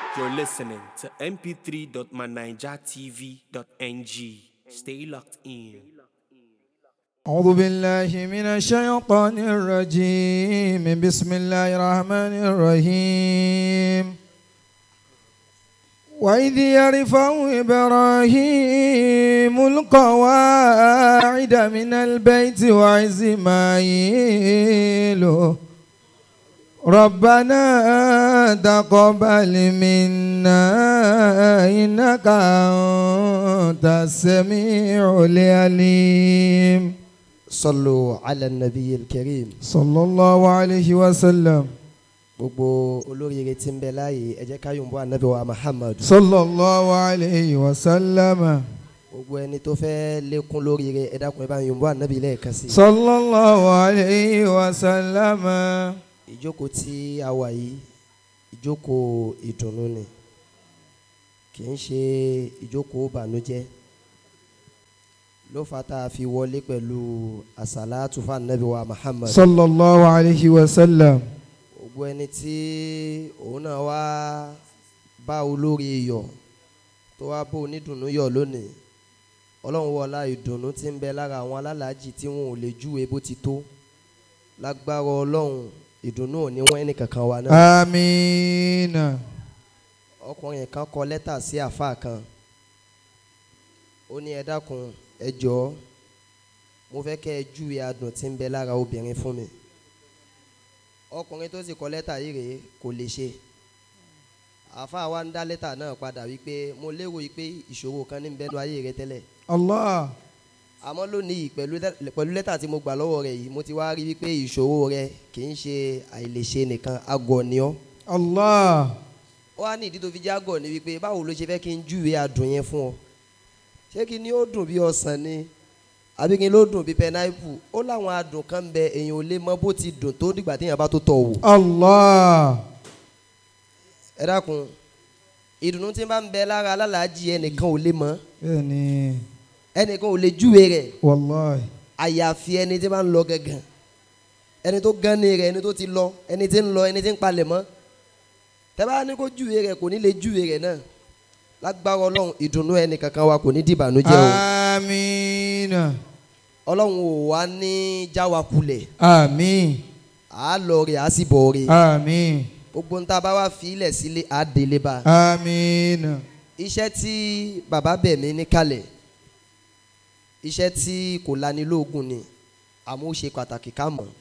You're listening to mp3.manijatv.ng. Stay locked in. أعوذ بالله من الشيطان الرجيم بسم الله الرحمن الرحيم وإذ يرفع إبراهيم القواعد من البيت وإسماعيل ربنا تقبل منا إنك أنت السميع العليم صلوا على النبي الكريم صلى الله عليه وسلم gbogbo olóríire tí ń bẹ láàyè ẹ jẹ́ ká yòǹbó ànábì wa muhammad صلى الله عليه وسلم gbogbo ẹni tó fẹ́ lékún lóríire ẹ dákun ẹ bá yòǹbó ànábì lẹ́ẹ̀kan sí i. صلى الله عليه وسلم ìjókòó tí a wà yìí ìjókòó ìdùnnú ni kì í ṣe ìjókòó ìbànújẹ́ ló fà tá a fi wọlé pẹ̀lú àsàlátù fún ànábì wa muhammad صلى الله عليه وسلم gbogbo ẹni tí òun náà wá bá olórí yọ̀ tó wá bó onídùnnú yọ̀ lónìí ọlọ́run wọlá ìdùnnú tí ń bẹ lára àwọn alálàájì tí wọn ò lè júwe bó ti tó lágbára ọlọ́run ìdùnnú ò ní wọ́n ẹnì kankan wa náà آمين ọkùnrin kan kọ lẹ́tà sí àáfàá kan ó ní ẹ dákun ẹ jọ̀ọ́ mo fẹ́ kẹ́ ẹ júwe adùn tí ń bẹ lára obìnrin fún mi ọkùnrin tó sì kọ lẹ́tà yìí rèé kò lè ṣe àáfàá wa ń dá lẹ́tà náà padà wípé mo lérò wípé ìṣòro kan ní ń bẹnu ayé rẹ tẹ́lẹ̀ الله àmọ́ lónìí pẹ̀lú lẹ́- pẹ̀lú lẹ́tà tí mo gbà lọ́wọ́ rẹ yìí mo ti wá rí wípé ìṣòro rẹ kì í ṣe àìlèṣe nìkan agọ̀ ni ọ́ الله ó wá ní ìdí tó fi jágọ̀ ni wípé báwo ló ṣe fẹ́ kí n júwe adùn yẹn fún ọ ṣé kí ni ó dùn bí ọsàn ni àbí kí ni ó dùn bí pẹnáìpù ó láwọn adùn kan bẹ èèyàn ò lè mọ bó ti dùn tó dìgbà téèyàn bá tó tọ̀ wò الله ẹ dákun ìdùnnú tí bá ń bẹ lára alálàájì ẹnìkan ò lè mọ يعني ẹnìkan ò lè júwe rẹ̀ والله àyàfi ẹni tí bá ń lọ gángan ẹni tó gán ní rẹ̀ ẹni tó ti lọ ẹni tí ń lọ ẹni tí ń palẹ̀ mọ́ tẹ́bá ní kó júwe rẹ̀ kò ní lè júwe rẹ̀ náà lágbára ọlọ́run ìdùnnú ẹnì kankan wa kò ní dìbànújẹ́ o آمين ọlọ́run ò wá ní jáwa kulẹ̀ آمين à á lọ rè á sì bọ̀ rè آمين gbogbo ń ta bá wá fi ilẹ̀ sílé á délé bá آمين iṣẹ́ tí bàbá bẹ̀ mí ní kalẹ̀ iṣẹ́ tí kò lanilóògùn ni àmọ́ ó ṣe pàtàkì ká mọ̀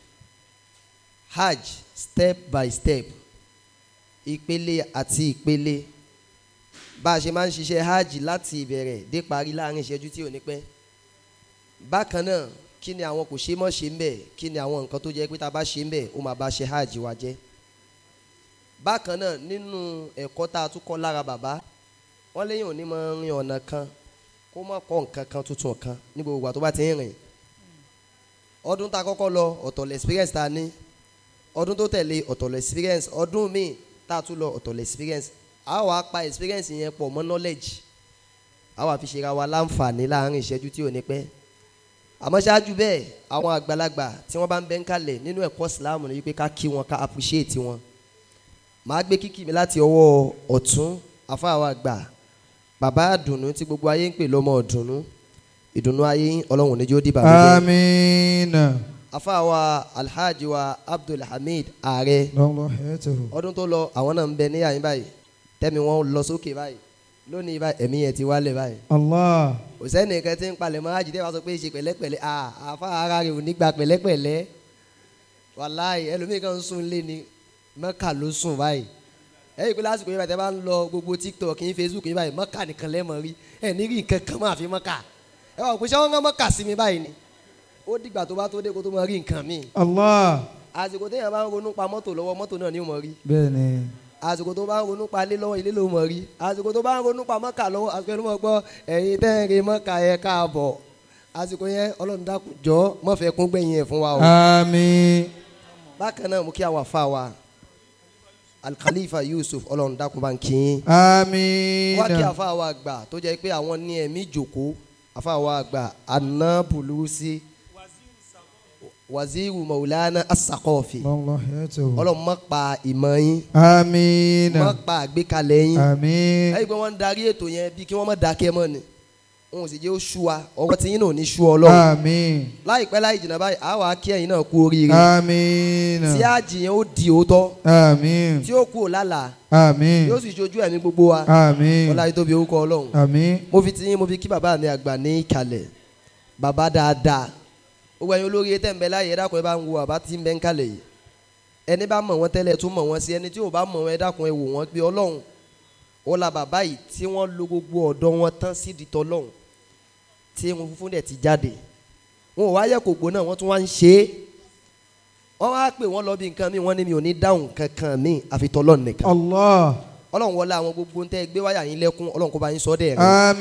hajj step by step ìpele àti ìpele bá a ṣe máa ń ṣiṣẹ́ hajj láti ìbẹ̀rẹ̀ dé parí láàrin ìṣẹ́jú tí ò ní pẹ́ bákan náà kí ni àwọn kò ṣe mọ́ ṣe ń bẹ̀ kí ni àwọn nǹkan tó jẹ́ pé tá a bá ṣe ń bẹ̀ ó máa bá ṣe hajj wa jẹ́ bákan náà nínú ẹ̀kọ́ tá a tún kọ́ lára bàbá wọ́n léyìn òní máa ń rin ọ̀nà kan kó má kọ́ nǹkan kan tuntun kan ní gbogbo ìgbà tó bá ti ń rìn ọdún tá a kọ́kọ́ lọ ọ̀tọ̀lẹ̀ experience tá a ní ọdún tó tẹ̀lé ọ̀tọ̀lẹ̀ experience ọdún míì tá a tún lọ ọ̀tọ̀lẹ̀ experience a wà á pa experience yẹn pọ̀ mọ́ knowledge a wà fi ṣera wa láǹfààní láàrin ìṣẹ́jú tí ò ní pẹ́ àmọ́ ṣáájú bẹ́ẹ̀ àwọn àgbàlagbà tí wọ́n bá ń bẹ ń kalẹ̀ nínú ẹ̀kọ́ Islam ni wípé ká kí wọn ká appreciate wọn màá gbé kíkì mi láti ọwọ́ ọ̀tún afáwa àgbà bàbá àdùnnú tí gbogbo ayé ń pè lọ́mọ ọ̀dùnnú ìdùnnú ayé yín ọlọ́run níjó dìbà lóde آمين afáwa alhaji wa abdulhamid ààrẹ الله حياته ọdún tó lọ àwọn náà ń bẹ ní àyín báyìí tẹ́mi wọn lọ sókè báyìí lónìí báyìí ẹ̀mí yẹn ti wálẹ̀ báyìí الله kò sẹ́ni kan tí ń palẹ̀ mọ́ àjìdẹ́ wa sọ pé ṣe pẹ̀lẹ́pẹ̀lẹ́ à àfa ara rẹ̀ ò ní gba pẹ̀lẹ́pẹ̀lẹ́ wàláì ẹlòmíì kan ń sùn lé ní mọ́kà ló sùn báyìí ẹ̀yìn pé lásìkò yìí báyìí tẹ́ bá ń lọ gbogbo tiktok yín facebook yín báyìí mọ́kà nìkan lẹ́mọ̀ rí ẹ̀ ní rí nǹkan kan máa fi mọ́kà ẹ wà pé ṣé wọ́n ń mọ́kà sí mi báyìí ni ó dìgbà tó bá tó dé kó tó mọ rí nǹkan míì الله àsìkò téèyàn bá ń ronú pa mọ́tò lọ́wọ́ mọ́tò náà ni ó mọ rí بني àsìkò tó bá ń ronú pa ilé lọ́wọ́ ilé ló mọ̀ rí àsìkò tó bá ń ronú pa mọ́kà lọ́wọ́ àsìkò ẹni mọ̀ gbọ́ ẹ̀yin tẹ́ẹ̀rẹ́ mọ́kà yẹ káàbọ̀ àsìkò yẹn ọlọ́run dákun jọ mọ́fẹ́ kún gbẹ̀yìn ẹ̀ fún wa o. آمين bákan náà mo kí àwọn afa wa alkhalifa yusuf ọlọ́run dákun bá ń kí yín. آمين wá kí afa wa gbà tó jẹ́ pé àwọn ní ẹ̀mí jòkó afa wa gbà aná bùlùsí waziru maulana asakọọfi الله يته ọlọ́run má pa ìmọ̀ yín آمين má pa àgbékalẹ̀ yín آمين ẹ̀yìn pé wọ́n ń darí ètò yẹn bí kí wọ́n má dákẹ́ mọ́ ni wọn ò sì jẹ́ ó sú wa ọwọ́ tí yín náà ò ní sú ọlọ́run آمين láìpẹ́ láì jìnnà báyìí àwa kí ẹ̀yin náà kú oríire آمين tí àjì yẹn ó di òótọ́ آمين tí ó kú lálàá آمين yóò sì ṣojú ẹ̀mí gbogbo wa آمين ọlá yìí tóbi orúkọ ọlọ́run آمين mo fi ti yín mo fi kí bàbá mi àgbà ní ìkàlẹ̀ bàbá dáadáa gbogbo ẹ̀yin olórí tẹ̀ ń bẹ láyé ẹ dákun ẹ bá ń wo bàbá tí ń bẹ ń kalẹ̀ yìí ẹni bá mọ̀ wọ́n tẹ́lẹ̀ tún mọ̀ wọ́n sí ẹni tí ò bá mọ̀ wọ́n ẹ dákun ẹ wò wọ́n pé ọlọ́run ó la bàbá yìí tí wọ́n lo gbogbo ọ̀dọ́ wọn tán sí di tọ́lọ́run tí wọn funfun dẹ̀ ti jáde wọn ò wá yẹ kò gbóná wọ́n tún wá ń ṣe é wọ́n wá pè wọ́n lọ bí nǹkan mi wọ́n ní mi ò ní dáhùn kankan mi àfi tọ́lọ́run nìkan الله ọlọ́run wọlé àwọn gbogbo ń tẹ́ gbé wáyà yín lẹ́kún ọlọ́run kó bá yín sọ dẹ̀ rẹ̀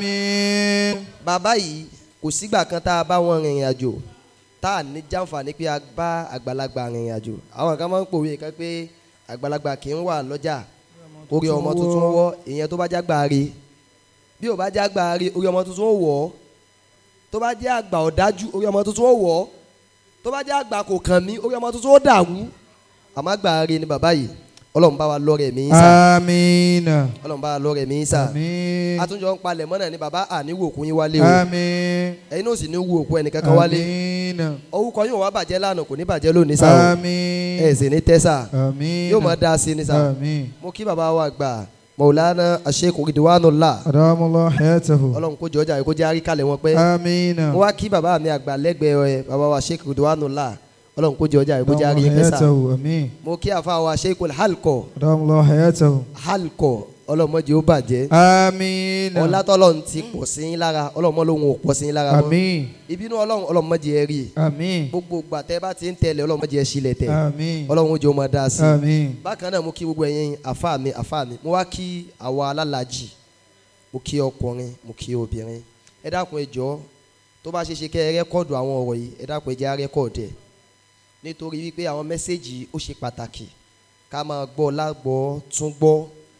آمين bàbá yìí kò sígbà kan tá a bá wọn rìnrìn àjò tá a ní jàǹfààní pé a bá àgbàlagbà rìnrìn àjò àwọn kan máa ń pòwe kan pé àgbàlagbà kì í wà lọ́jà orí ọmọ tuntun wọ́ ìyẹn tó bá jágbà rí bí ò bá jágbà rí orí ọmọ tuntun ó wọ̀ ọ́ tó bá jẹ́ àgbà ọ̀dájú orí ọmọ tuntun ó wọ̀ ọ́ tó bá jẹ́ àgbà kò kàn mí orí ọmọ tuntun ó dàrú àmọ́ àgbà rí ni bàbá yìí ọlọ́run bá wa lọ́rẹ̀ mí sá آمين ọlọ́run bá wa lọ́rẹ̀ mí sá آمين àtúnjọ ń palẹ̀ mọ́nà ni bàbá àníwò òkú yín wálé o آمين ẹ̀yin náà sì ní wo òkú ẹnìkankan wálé آمين orúkọ yóò wá bàjẹ́ lánàá kò ní bàjẹ́ lónìí sá o آمين ẹ̀ sì ní tẹ́sà آمين yóò máa dá sí ní sá آمين mo kí bàbá wa gbà Maulana Sheikh Ridwanullah أدام الله حياته ọlọ́run kó jọjà kó jẹ́ àríkàlẹ̀ wọn pẹ́ آمين mo wá kí bàbá mi àgbà lẹ́gbẹ̀ẹ́ ẹ bàbá wa Sheikh Ridwanullah ọlọ́run kó jọjà kó jẹ́ أدام الله àríkàlẹ̀ pẹ́ sá حياته آمين mo kí àfa wa Sheikh Halkọ أدام الله حياته Halkọ ọlọ́mọdé ó bàjẹ́ آمين ọlátọ́lọ́run ti pọ̀ sí yín lára ọlọ́mọ lòun ò pọ̀ sí yín lára mọ́ آمين ìbínú ọlọ́run ọlọ́mọdé ẹ rí آمين gbogbo gbàtẹ́ bá ti ń tẹ̀lé ọlọ́mọdé ẹ sílẹ̀ tẹ̀ آمين ọlọ́run ó jẹ́ ó máa dá sí i آمين bákan náà mo kí gbogbo ẹ̀yin àfa mi àfa mi mo wá kí àwa alálàájì mo kí ọkùnrin mo kí obìnrin ẹ dákun ẹ jọ̀ọ́ tó bá ṣe ṣe kẹ́ ẹ rẹ́kọ̀dù àwọn ọ̀rọ̀ yìí ẹ dákun ẹ jẹ́ á rẹ́kọ̀dù ẹ̀ nítorí wípé àwọn mẹ́sẹ̀gì ó ṣe pàtàkì ká máa gbọ́ lágbọ́ tún gbọ́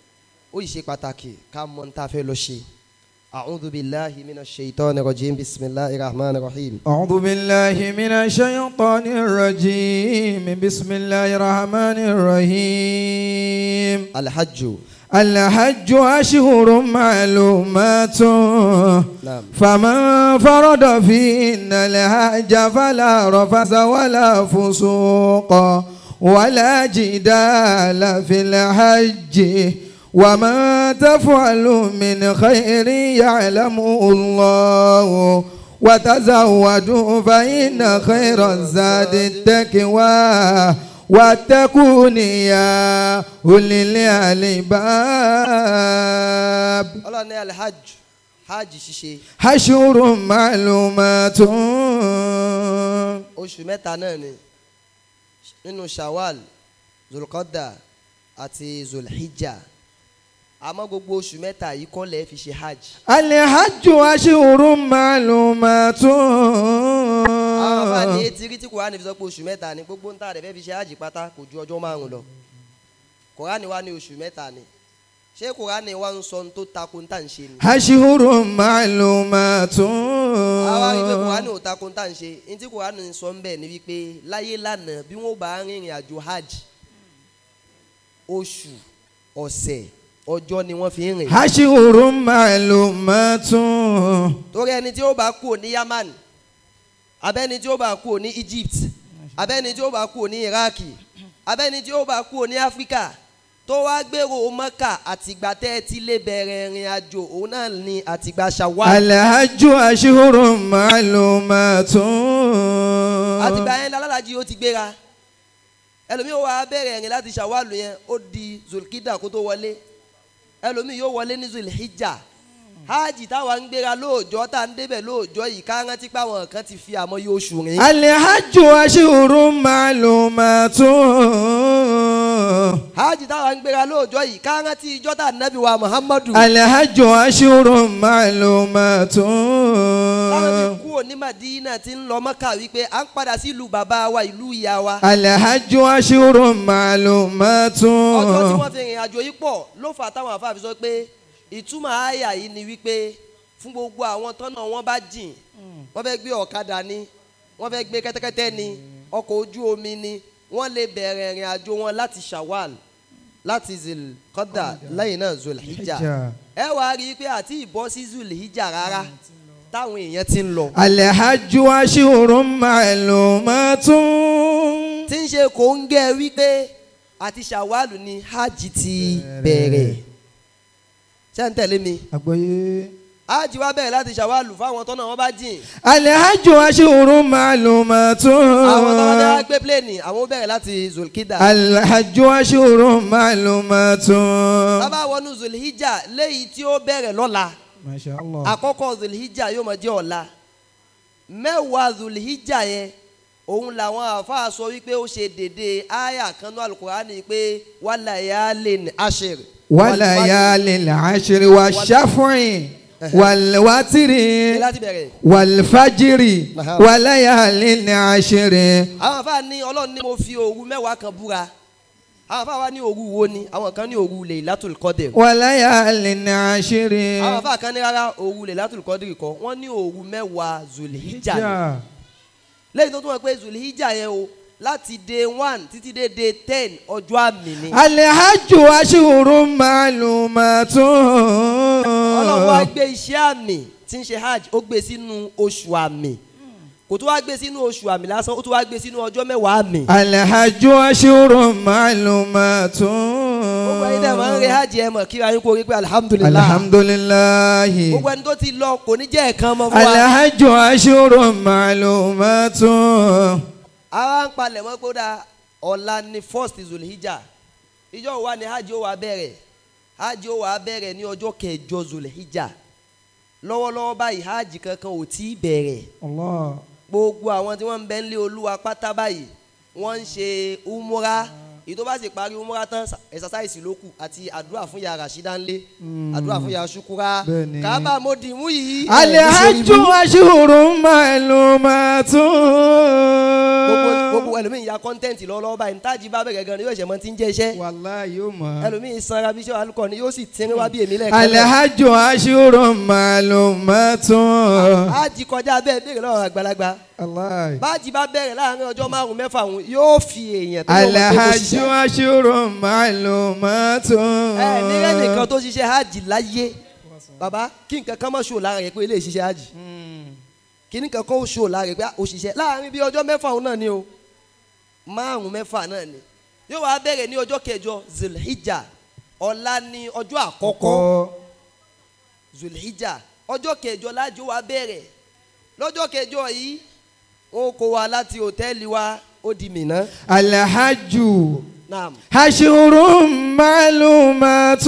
ó yìí ṣe pàtàkì ká mọ ní tá a fẹ́ lọ ṣe. a'udhu billahi minash shaitani rajim bismillahir rahmanir rahim. أعوذ بالله من الشيطان الرجيم بسم الله الرحمن الرحيم alhajju الحج أشهر معلومات naam فمن فرض فيهن الحج فلا رفث ولا فسوق ولا جدال في الحج وما تفعل من خير يعلمه الله وتزودوا فإن خير الزاد التقوى واتقون يا أولي الألباب ọlọ́ni alhajj hajj ṣíṣe حشر معلومات oṣù mẹ́ta náà ni nínú shawwal zulqadda àti zulhijja àmọ́ gbogbo oṣù mẹ́ta yìí kọ́ lẹ́ẹ̀ fi ṣe hajj. الحج أشهر معلومات àwọn afa ní etí rí tí kòránì fi sọ pé oṣù mẹ́ta ni gbogbo ń tà rẹ̀ fẹ́ fi ṣe hajj pátá kò ju ọjọ́ márùn lọ kòránì wa ní oṣù mẹ́ta ni ṣé kòránì wa ń sọ ohun tó takò ń tà ń ṣe ni. أشهر معلومات àwa rí i pé kòránì ò takò ń tà ń ṣe ní tí kòránì ń sọ ń bẹ̀ ni wípé láyé lánàá bí wọ́n bá rìnrìn àjò hajj oṣù ọ̀sẹ̀ ọjọ́ ni wọ́n fi ń rìn. أشهر معلومات torí ẹni tí ó bá kú ní Yaman abẹ́ni tí ó bá kú ní Egypt abẹ́ni tí ó bá kú ní Iraq abẹ́ni tí ó bá kú ní Africa tó wá gbèrò Mọ́kà àtìgbà tẹ́ ẹ ti lè bẹ̀rẹ̀ ìrìn àjò òun náà ni àtìgbà Shawwal الحج أشهر معلومات àtìgbà yẹn lálàjì ó ti gbéra ẹlòmíì ó wá bẹ̀rẹ̀ ìrìn láti Shawwal yẹn ó di Zulkida kó tó wọlé ẹlòmíì yóò wọlé ní Zulhijja hajj táwa ń gbéra lóòjọ́ tá à ń débẹ̀ lóòjọ́ yìí ká rántí pé àwọn kan ti fi àmọ́ yóò oṣù rìn. الحج أشهر معلومات hajj táwa ń gbéra lóòjọ́ yìí ká rántí ìjọ́ tá ànábì wa muhammadu. الحج أشهر معلومات táwọn fi kú òní madina ti ń lọ mọ́kà wípé à ń padà sí ìlú bàbá wa ìlú ìyá wa. الحج أشهر معلومات ọjọ́ tí wọ́n fi rìn àjò yìí pọ̀ ló fà táwọn àfa fi sọ pé ìtumọ̀ àyà yìí ni wípé fún gbogbo àwọn tọ́nà wọn bá jìn wọ́n fẹ́ gbé ọ̀kadà ni wọ́n fẹ́ gbé kẹ́tẹ́kẹ́tẹ́ ni ọkọ̀ ojú omi ni wọ́n lè bẹ̀rẹ̀ ìrìn àjò wọn láti shawal láti zilkọ́dà lẹ́yìn náà zulhijja Hijja. ẹ wá rí i pé àti ìbọ́ sí zulhijja rárá táwọn èèyàn ti ń lọ Alhajju ashhurun ma'lumatun. tí ń ṣe kò ń gẹ́ wípé àti shawal ni hajj ti bẹ̀rẹ̀ ṣé ń tẹ̀lé mi Àgbọ́yé. hajj wá bẹ̀rẹ̀ láti shawal fáwọn tọ́nà wọn bá jìn Alhajju ashhurun ma'lumatun. àwọn tọ́nà wọn bá gbé pléènì àwọn ó bẹ̀rẹ̀ láti zulkida Alhajju ashhurun ma'lumatun. tábà wọnú zulhijja léyìí tí ó bẹ̀rẹ̀ lọ́la Masha Allah. àkọ́kọ́ zulhijja yóò máa jẹ́ ọ̀la mẹ́wàá zulhijja yẹn òun làwọn àáfàá sọ wípé ó ṣe dédé àyà kan ní alukurani pé walayalin ashir وليالي العشر والشفع والوتر Ní láti bẹ̀rẹ̀ والفجر Aha. وليالي العشر àwọn àáfàá ní ọlọ́run ní mo fi òru mẹ́wàá kan búra àwọn àáfàá wa ní òru wo ni àwọn kan ní òru Laylatul Qadr وليالي العشر àwọn àáfàá kan ní rárá òru Laylatul Qadr kọ́ wọ́n ní òru mẹ́wàá zulhijja ni. lẹ́yìn tó tún wọ́n pé zulhijja yẹn o láti day one títí dé day ten ọjọ́ àmì ni. الحج أشهر معلومات ọlọ́run wá gbé iṣẹ́ àmì tí ń ṣe hajj ó gbé sínú oṣù àmì kò tó wá gbé sínú oṣù àmì lásán ó tó wá gbé sínú ọjọ́ mẹ́wàá àmì. الحج أشهر معلومات gbogbo ẹni tẹ́ ẹ̀ máa ń re hajj ẹ̀ mọ̀ kíra yín kó rí pé alihamudulilayi الحمد لله gbogbo ẹni tó ti lọ kò ní jẹ́ ẹ̀kan mọ́ fún wa. الحج أشهر معلومات àwa ń palẹ̀ mọ́ pé ó dáa ọ̀la ni first zulhijja ìjọ wa ni hajj ó wà bẹ̀rẹ̀ hajj ó wà bẹ̀rẹ̀ ní ọjọ́ kẹjọ zulhijja lọ́wọ́lọ́wọ́ báyìí hajj kankan ò tí ì bẹ̀rẹ̀ الله gbogbo àwọn tí wọ́n ń bẹ ń lé olúwa pátá báyìí wọ́n ń ṣe umura èyí tó bá sì parí umura tán ẹ̀sásáìsì ló kù àti àdúrà fún ya Rashida ńlé àdúrà fún ya Shukura Bẹ́ẹ̀ni. kábà mo dì mú yìí. الحج أشهر معلومات gbogbo gbogbo ẹlòmíì ya kọ́ńtẹ́ǹtì lọ́wọ́lọ́wọ́ báyìí ntájì bá bẹ̀rẹ̀ gan ni yóò ṣe mọ́ ti ń jẹ́ iṣẹ́ والله يوم ẹlòmíì sanra bí iṣẹ́ alukọ ni yóò sì tẹ́rẹ́ wá bí èmi lẹ́ẹ̀kan náà. الحج أشهر معلومات ájì kọjá bẹ́ẹ̀ béèrè lọ́wọ́ àgbàlagbà الله bájì bá bẹ̀rẹ̀ láàrin ọjọ́ márùn mẹ́fà òun yóò fi èèyàn tó lọ́wọ́ pé kó الحج ṣiṣẹ́. أشهر معلومات ẹ nílẹ̀ nìkan tó ṣiṣẹ́ hajj láyé bàbá kí nǹkan kan mọ̀ ṣò lára rẹ̀ pé ilé ìṣiṣẹ́ hajj kí nǹkan kan ó ṣò lára rẹ̀ pé ó ṣiṣẹ́ láàrin bí ọjọ́ mẹ́fà òun náà ni o márùn mẹ́fà náà ni yóò wá bẹ̀rẹ̀ ní ọjọ́ kẹjọ zulhijja ọ̀la ni ọjọ́ àkọ́kọ́ zulhijja ọjọ́ kẹjọ lájọ wa bẹ̀rẹ̀ lọ́jọ́ kẹjọ yìí wọn kó wa láti hòtẹ́ẹ̀lì wa ó di Mínà الحج naam أشهر معلومات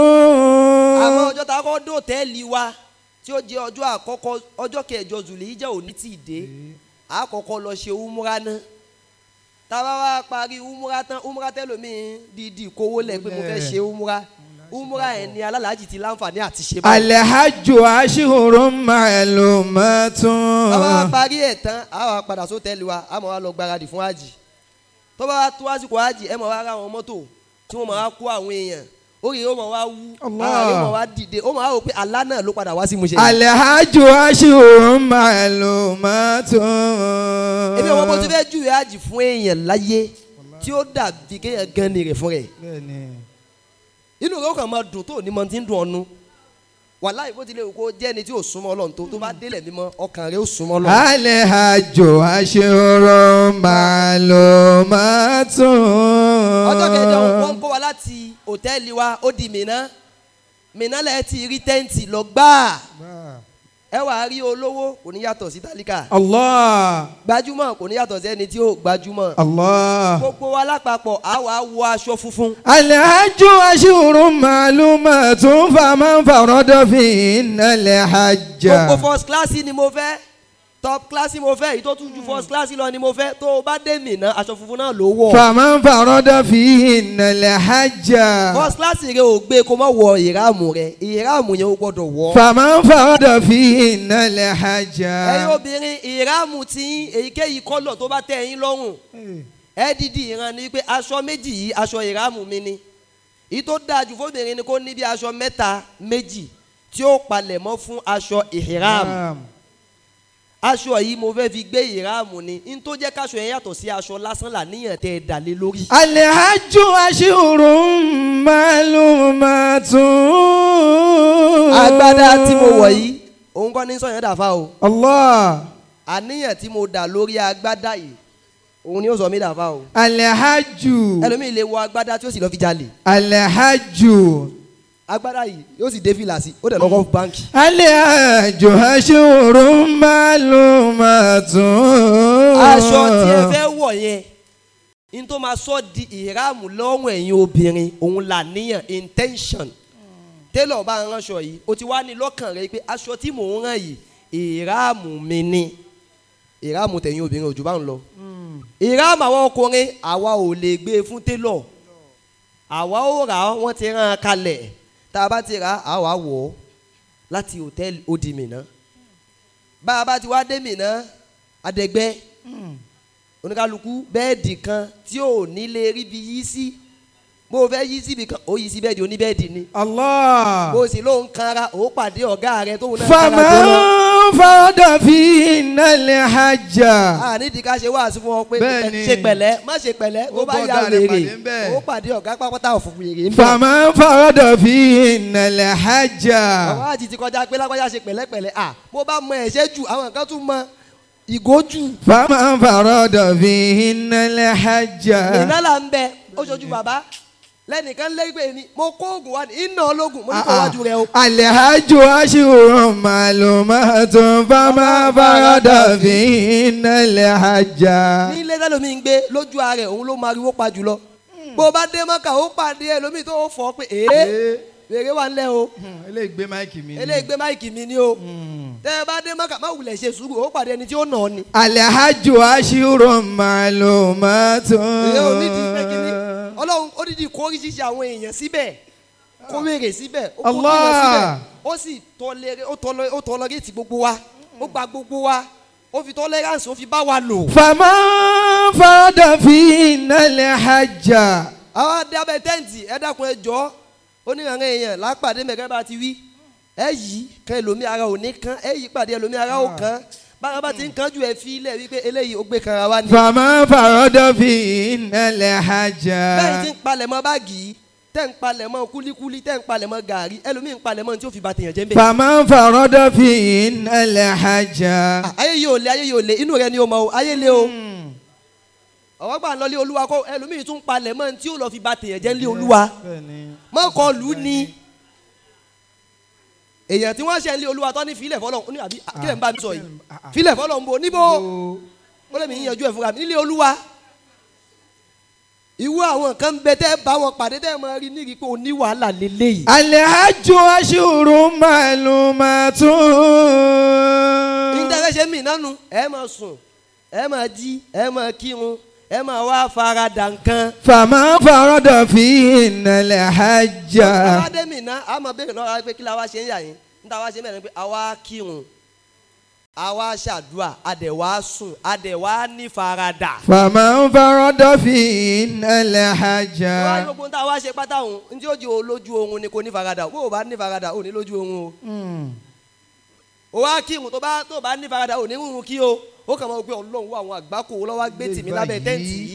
àwọn ọjọ́ tá a kọ́ dé hòtẹ́ẹ̀lì wa tí ó jẹ́ ọjọ́ àkọ́kọ́ ọjọ́ kẹjọ zulhijja ò ní tì í dé a kọ́kọ́ lọ ṣe umra náà táwa wá parí umra tán umra tẹ́lómìn dídì kówó lẹ̀ pé mo fẹ́ ṣe umra umra ẹ̀ ní alálàájì ti láǹfààní àti ṣe báyìí. الحج أشهر معلومات bàbá wa parí ẹ̀ tán a wá padà sótẹ́ẹ̀lì wa a máa wá lọ gbáradì fún àjì tó bá wá tó àsìkò àjì ẹ máa wá ra àwọn mọ́tò tí wọ́n máa wá kó àwọn èèyàn orí yóò máa wá wú Allah. ara yóò máa wá dìde ó máa wá wò pé àlá náà ló padà wá sí musẹ̀. الحج أشهر معلومات èmi ò mọ bó ti fẹ́ júwe àjì fún èèyàn láyé tí ó dàbí kéèyàn gan ni rẹ̀ fún rẹ̀ inú rẹ̀ ó kàn máa dùn tó ní mọ tí ń dùn ọ́nu wàláhì bó tilẹ̀ wù kó jẹ́ ẹni tí ò súnmọ́ Ọlọ́run tó tó bá délẹ̀ mímọ́ ọkàn rẹ̀ ó súnmọ́ Ọlọ́run. الحج أشهر معلومات ọjọ́ kẹjọ wọ́n ń kó wa láti hòtẹ́ẹ̀lì wa ó di Mínà Mínà lẹ́ẹ̀ ti rí tẹ́ǹtì lọ gbáà ẹ wà á rí olówó kò ní yàtọ̀ sí tálíkà الله gbajúmọ̀ kò ní yàtọ̀ sí ẹni tí ó gbajúmọ̀ الله gbogbo wa lápapọ̀ á wà á wọ aṣọ funfun الحج أشهر معلومات فمن فرض فيهن الحج gbogbo first class ni mo fẹ́ top class mo fẹ́ èyí tó tún ju first class lọ ni mo fẹ́ tó o bá dé Mínà aṣọ funfun náà ló wọ̀ فمن فرض فيهن الحج first class rẹ ò gbé kó má wọ ìráàmù rẹ ìráàmù yẹn ó gbọ́dọ̀ wọ̀ فمن فرض فيهن الحج ẹ̀yin obìnrin ìráàmù tí èyíkéyìí kọ́lọ̀ tó bá tẹ́ ẹ̀yin lọ́rùn ẹ dídì ìran ni pé aṣọ méjì yìí aṣọ ìráàmù mi ni èyí tó dáa jù fóbìnrin ni kó ní bí aṣọ mẹ́ta méjì tí ó palẹ̀ mọ́ fún aṣọ ìhìráàmù aṣọ yìí mo fẹ́ fi gbé ìráàmù ni n tó jẹ́ káṣọ yẹn yàtọ̀ sí aṣọ lásán là níyàn tẹ́ ẹ dà lé lórí. الحج أشهر معلومات agbádá tí mo wọ̀ yìí òun kọ́ ní sọ̀yàn dàfa o الله àníyàn tí mo dà lórí agbádá yìí òun ni ó sọ mí dàfa o الحج ẹlòmíì lè wọ agbádá tí ó sì lọ fi jalè الحج agbádá yìí yóò sì dé fìlà sí ó dẹ̀ lọ́kọ́ báńkì. الحج أشهر معلومات aṣọ tí ẹ fẹ́ wọ̀ yẹn n tó máa sọ di ìráàmù lọ́rùn ẹ̀yin obìnrin òun là níyàn intention tẹ́lọ̀ bá ń ránṣọ yìí o ti wá ní lọ́kàn rẹ pé aṣọ tí mò ń rán yìí ìráàmù mi ni ìráàmù tẹ̀yin obìnrin òjò bá ń lọ ìráàmù àwọn ọkùnrin àwa ò lè gbé e fún tẹ́lọ̀ àwa ó rà á wọ́n ti rán an kalẹ̀ tá a bá ti rà á àwa wọ̀ ọ́ láti hòtẹ́ẹ̀lì ó di Mínà bá a bá ti wá dé Mínà adẹ́gbẹ́ oníkálukú bẹ́ẹ̀dì kan tí ò ní lè rí bi yí sí bó o fẹ́ yí síbi kan ó yí sí bẹ́ẹ̀dì oníbẹ́ẹ̀dì ni الله bó o sì lóun kanra ó pàdé ọ̀gá rẹ tóun náà kanra jọ lọ. فمن فرض فيهن الحج a nídìí ká ṣe wáàsí fún ọ pé Bẹ́ẹ̀ni. ṣe pẹ̀lẹ́ má ṣe pẹ̀lẹ́ Ó tó bá bọ́ yà ọ̀gá rẹ̀ wèrè pàdé ńbẹ̀. ó pàdé ọ̀gá pápátá òfin wèrè ń bẹ̀. فمن فرض فيهن الحج àwọn àti ti kọjá pé lágbájá ṣe pẹ̀lẹ́pẹ̀lẹ́ à bó bá mọ ẹ̀ṣẹ́ jù àwọn kan tún mọ ìgójù. فمن فرض فيهن الحج iná là ń bẹ ó ṣojú bàbá lẹ́nìkan lẹ́gbẹ̀ẹ́ mi mo kó oògùn wá ní iná ológun mo ní kó wájú rẹ o. الحج أشهر معلومات فمن فرض فيهن الحج ní ilé tẹ́lómi ń gbé lójú ara ẹ̀ òun ló máa riwó pa jùlọ bó o bá dé mọ́kà ó pàdé ẹ̀ lómi tó fọ́ pé ee wèrè wà ńlẹ̀ o eléyìí gbé máìkì mi eléyìí gbé máìkì mi ni o tẹ́ ẹ bá dé mọ́kà má wulẹ̀ ṣe sùúrù ó pàdé ẹni tí ó nà ọ́ ni. الحج أشهر معلومات èyí ò ní di pé kíní ọlọ́run ó dídì kó oríṣiríṣi àwọn èèyàn síbẹ̀ kó wèrè síbẹ̀ ó kó Allah. wèrè síbẹ̀ ó sì tọ́lẹ̀ ó tọ́lẹ̀ ó tọ́lọ́gẹ́tì gbogbo wa ó gba gbogbo wa ó fi tọ́lẹ́ránsì ó fi bá wa lò. فمن فرض فيهن الحج àwọn adé abẹ tẹ́ǹtì ẹ dákun ẹ jọ onírànràn èèyàn lápàdé mẹ́kẹ́ bá ti wí ẹ yí kan ẹlòmí ara ò ní kan ẹ yí pàdé ẹlòmí ara ò kan bára bá ti ń kanjú ẹ fi ilẹ̀ wípé eléyìí ó gbé kanra wá ni. فمن فرض فيهن الحج bẹ́ẹ̀ ti ń palẹ̀ mọ́ báàgì yìí tẹ́ ń palẹ̀ mọ́ kúlíkúlí tẹ́ ń palẹ̀ mọ́ gàrí ẹlòmí ń palẹ̀ mọ́ tí ó fi ba tèèyàn jẹ́ ń bẹ̀. فمن فرض فيهن الحج ayé yìí ò le ayé yìí ò le inú rẹ ni o mọ o ayé le o ọwọ́ gbà ń lọ lé olúwa kó ẹlòmíì tún palẹ̀ mọ́ tí ó lọ fi ba tèèyàn jẹ́ ń lé olúwa mọ́kàn lù ú ni èèyàn tí wọ́n ṣe ń lé olúwa tó ní filẹ̀ fọlọ́ ní àbí kílẹ̀ ń bá mi sọ yìí filẹ̀ fọlọ́ ń bo níbo ó lè mi yíyanjú ẹ̀ fúnra mi nílé olúwa ìwọ àwọn kan ń bẹ tẹ́ bá wọn pàdé tẹ́ máa rí nírí pé o ní wàhálà lélẹ́yìí الحج أشهر معلومات nígbà ṣe mí nánu ẹ máa sùn ẹ máa jí ẹ máa kírun ẹ máa wá farada nǹkan. فمن فرض فيهن الحج àwa dé mí ná a máa béèrè lọ́wọ́ pé kí la wá ṣe ń yà yín níta wá ṣe mẹ́rin pé àwa kírun àwa ṣàdúrà àdẹ̀wà sùn àdẹ̀wà ní farada. فمن فرض فيهن الحج wọ́n á gbogbo tá a wá ṣe pátá òun ntí ó di o lójú oorun ni kò ní farada bó o bá ní farada ò ní lójú oorun o. o wá kírun tó bá tó bá ní farada ò ní rúrun kí o ó kàn máa gbé ọlọ́run wá àwọn àgbákò lọ́wọ́ gbé tìmí lábẹ́ tẹ́ǹtì yìí.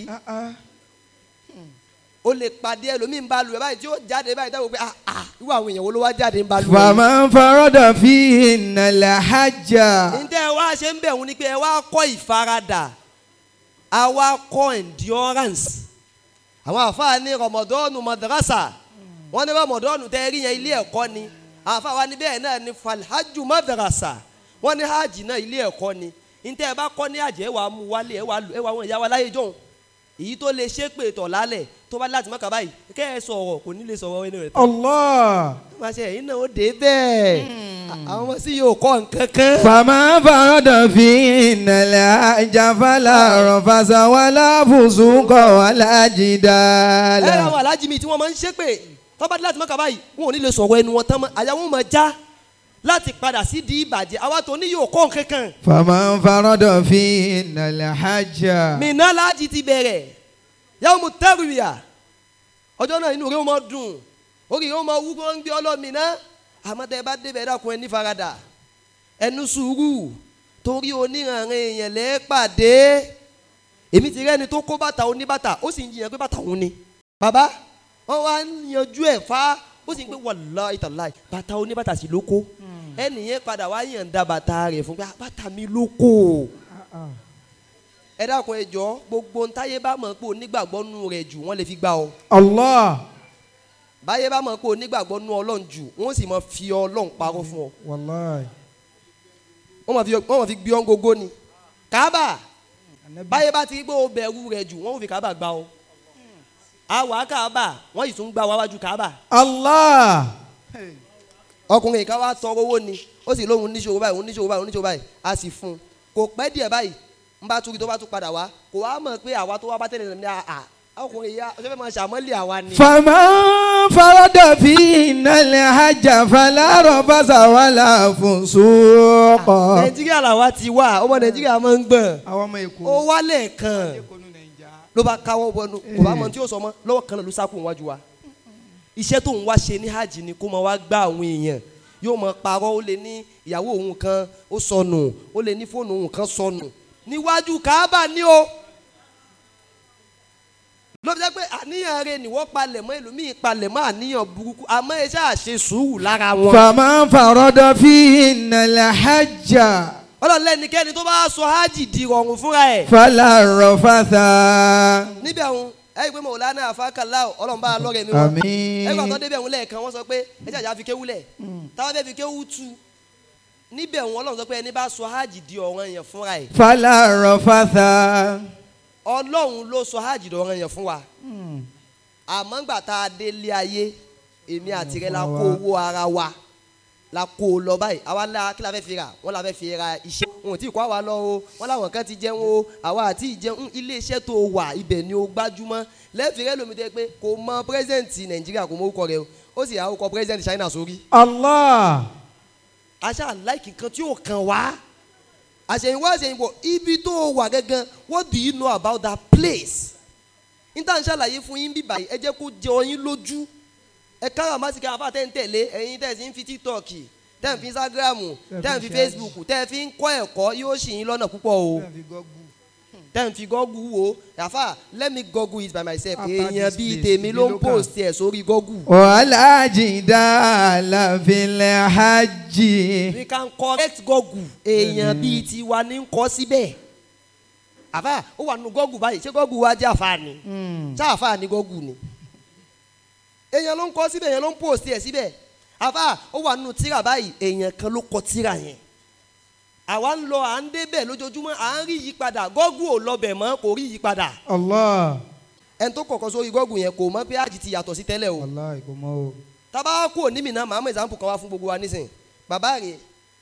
o lè pàdé ẹlòmíín bá lu ẹ báyìí tí ó jáde báyìí dáwọ pé ah ah irú àwọn èèyàn wo ló wá jáde ń bá lu ẹ. فمن فرض فيهن الحج ǹjẹ́ ẹ wá ṣe ń bẹ̀ wọ́n ni pé ẹ wá kọ́ ìfaradà a wá kọ́ endurance. àwọn àfáà ní rọmọdọ́ọ̀nù madrasa wọ́n ní rọmọdọ́ọ̀nù tẹ́ rí yẹn ilé ẹ̀kọ́ ni àwọn àfáà wa ní bẹ́ẹ̀ náà ní falhaju madrasa wọ́n ní hajj náà ilé ẹ̀kọ́ ni ǹjẹ́ ẹ bá kọ́ ní àjẹ́ ẹ wà á mú wálé ẹ wà á lò ẹ wà àwọn ìyá wa láyé jọ̀hún èyí tó lè ṣépè tọ̀ lálẹ̀ tó bá láti mọ́kà báyìí kẹ́ ẹ sọ̀rọ̀ kò ní lè sọ̀rọ̀ ẹni rẹ̀ tán الله máa ṣe ẹ̀yin náà ó dé bẹ́ẹ̀ àwọn ọmọ sí yóò kọ́ nǹkan kan. فمن فرض فيهن الحج فلا رفث ولا فسوق ولا جدال ẹ àwọn alájí mi tí wọ́n máa ń ṣépè tọ́ba dé láti mọ́kà báyìí wọn ò ní lè sọ̀rọ̀ ẹnu wọn tán mọ́ àyà wọn máa já láti padà sí di ìbàjẹ́ àwa tó ní yóò kọ́ nǹkan kan. فمن فرض فيهن الحج mìíràn láti ti bẹ̀rẹ̀ yàwó mu tẹ́rùyà ọjọ́ náà inú rẹ̀ ó máa dùn orí rẹ̀ ó máa wú kó ń gbé ọlọ́mìnà àmọ́ tẹ́ ẹ bá débẹ̀ ẹ dákun ẹ ní faradà ẹnu sùúrù torí oníranran èèyàn lẹ́ pàdé èmi ti rẹ́ni tó kó bàtà oníbàtà ó sì ń jiyàn pé bàtà òun ni bàbá wọn wá ń yanjú ẹ̀ fá ó sì ń pé wàláhì tàláhì bàtà oníbàtà sì ló kó ẹnìyẹn padà wá yànda bàtà rẹ̀ fún pé "Ah, bàtà mi ló kó ẹ dákun ẹ jọ gbogbo ntáyé bá mọ̀ pé onígbàgbọ́ nù rẹ̀ jù wọ́n lè fi gbà ọ́ Allah. báyé bá mọ̀ pé onígbàgbọ́ nù ọlọ́run jù wọ́n sì mọ̀ fi ọlọ́run parọ́ fún ọ Wallahi. wọ́n mọ̀ fi wọ́n mọ̀ fi gbé ọ́n gógó ni kábà Anabi. báyé bá ti rí pé o bẹ̀rù rẹ̀ jù wọ́n ò fi kábà gbà ọ́ àwa kábà wọ́n yìí tún gbà wá wájú kábà Allah. ọkùnrin kan wá tọrọ owó ni ó sì lóhun níṣòro báyìí òun níṣòro báyìí òun níṣòro báyìí a sì fún un kò pẹ́ díẹ̀ báyìí ń bá turi tó bá tún padà wá kò wá mọ̀ pé àwa tó wá bá tẹ̀lé ní àà ọkùnrin yìí ọjọ́ fẹ́ máa ṣàmọ́lé àwa ni. فمن فرد فينا الحج فلا رفث ولا فسوق nàìjíríà làwa ti wà ọmọ nàìjíríà máa ń gbọ̀n àwọn ọmọ èkó ó wálẹ̀ kan ló bá káwọ́ bọnu kò bá mọ tí yóò sọ mọ́ lọ́wọ́ kan náà ló sákò wájú wa iṣẹ́ tóun wá ṣe ní hajj ni kó máa wá gbá àwọn èèyàn yóò máa parọ́ ó lè ní ìyàwó òun kan ó sọnù ó lè ní fóònù òun kan sọnù níwájú káábà ní o ló fi jẹ́ pé àníyàn rẹ ni wọ́n palẹ̀ mọ́ ẹlòmíì palẹ̀ mọ́ àníyàn burúkú àmọ́ ẹ ṣáà ṣe sùúrù lára wọn. فمن فرد فينا الحج ọlọ́run lẹ́nikẹ́ni tó bá sọ hajj di rọrùn fúnra ẹ̀ فلا رفث níbẹ̀ òun ẹ̀yìn pé mọ̀lánà àfákàlà ọlọ́run bá a lọ́rẹ̀ mi wọn. àmín ẹgbà tó débẹ̀ òun lẹ́ẹ̀kan wọ́n sọ pé ẹ jàjà fi kéwú lẹ̀ táwọn fẹ́ fi kéwú tu níbẹ̀ òun ọlọ́run sọ pé ẹni bá sọ hajj di ọ̀ràn yẹn fúnra ẹ̀ فلا رفث ọlọ́run ló sọ hajj di ọ̀ràn yẹn fún wa àmọ́ ńgbà tá a délé ayé èmi àti rẹ la kó owó ara wa la kó o lọ báyìí àwa la kí la fẹ́ fi rà wọ́n la fẹ́ fi ra iṣẹ́ wọn ò tí ì kó àwa lọ o wọ́n làwọn kan ti jẹun o àwa àti ìjẹun ilé iṣẹ́ tó wà ibẹ̀ ni o gbájúmọ́ lẹ́ẹ̀fì rẹ lómi tẹ́ pé kò mọ pírẹ́sẹ̀ǹtì nàìjíríà kò mọ orúkọ rẹ o ó sì àwọn orúkọ pírẹ́sẹ̀ǹtì china sórí Allah aṣá láìkì kan tí yóò kàn wá àṣẹyìnwá àṣẹyìnbọ̀ ibi tó wà gangan what do you know about that place níta ń ṣàlàyé fún yín bíbá yìí ẹ jẹ́ kó jẹ ọyín lójú ẹ kára má sì ká àfa tẹ́ ń tẹ̀lé ẹ̀yin tẹ́ ẹ sì ń fi tiktok tẹ́ ẹ fi instagram tẹ́ ẹ fi facebook tẹ́ ẹ fi ń kọ́ ẹ̀kọ́ yóò ṣì yín lọ́nà púpọ̀ o tẹ́ ẹ fi gọ́gù wo àfa let me google it by myself After èèyàn this bíi place, tèmi ló ń ibi ló kàn. post ẹ̀ sórí google. ولا جدال في الحج we can correct gọ́gù èèyàn bíi tiwa ní kọ́ síbẹ̀ àfà ó wà nù gọ́gù báyìí ṣé gọ́gù wa jẹ́ àfà ni ṣé àfà ni gọ́gù ni èèyàn ló ń kọ́ síbẹ̀ èèyàn ló ń post ẹ̀ síbẹ̀ àfà ó wà nù tíra báyìí èèyàn kan ló kọ tíra yẹn àwa ń lọ à ń débẹ̀ lójoojúmọ́ à ń rí yípadà gọ́gù ò lọbẹ̀ mọ́ kò rí yípadà Allah ẹni tó kọ̀kọ́ sórí gọ́gù yẹn kò mọ̀ pé àjì ti yàtọ̀ sí tẹ́lẹ̀ o Allah kò mọ o. tábà kú òní mi náà màá mọ example kan wá fún gbogbo wa nísìn bàbá rẹ̀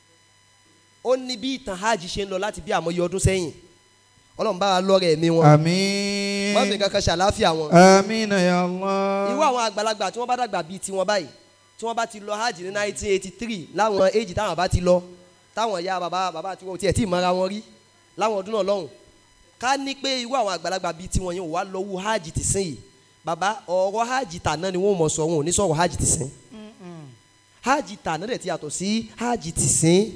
ó ní bí ìtàn hajj ṣe ń lọ láti bí àmọye ọdún sẹ́yìn ọlọ́run bá wa lọ́rẹ̀ ẹ̀mí wọn wọ́n fi àmín kankan ṣàláfíà wọn àmín ya Allah. irú àwọn àgbàlagbà tí wọ́n bá dàgbà bíi tiwọn báyìí tí wọ́n bá ti lọ hajj ní nineteen eighty three láwọn éjì táwọn bá ti lọ táwọn ya bàbá bàbá tí wọn ò tiẹ̀ tí ì mọ́ra wọn rí láwọn ọdún náà lọ́hùn ká ní pé irú àwọn àgbàlagbà bíi tiwọn yẹn ò wá lọ́wọ́ hajj ti sìn yìí bàbá ọ̀rọ̀ hajj tàná ni wọ́n mọ̀ sọ wọn ò ní sọ̀rọ̀ hajj ti sìn hajj tàná dẹ̀ ti yàtọ̀ sí hajj ti sìn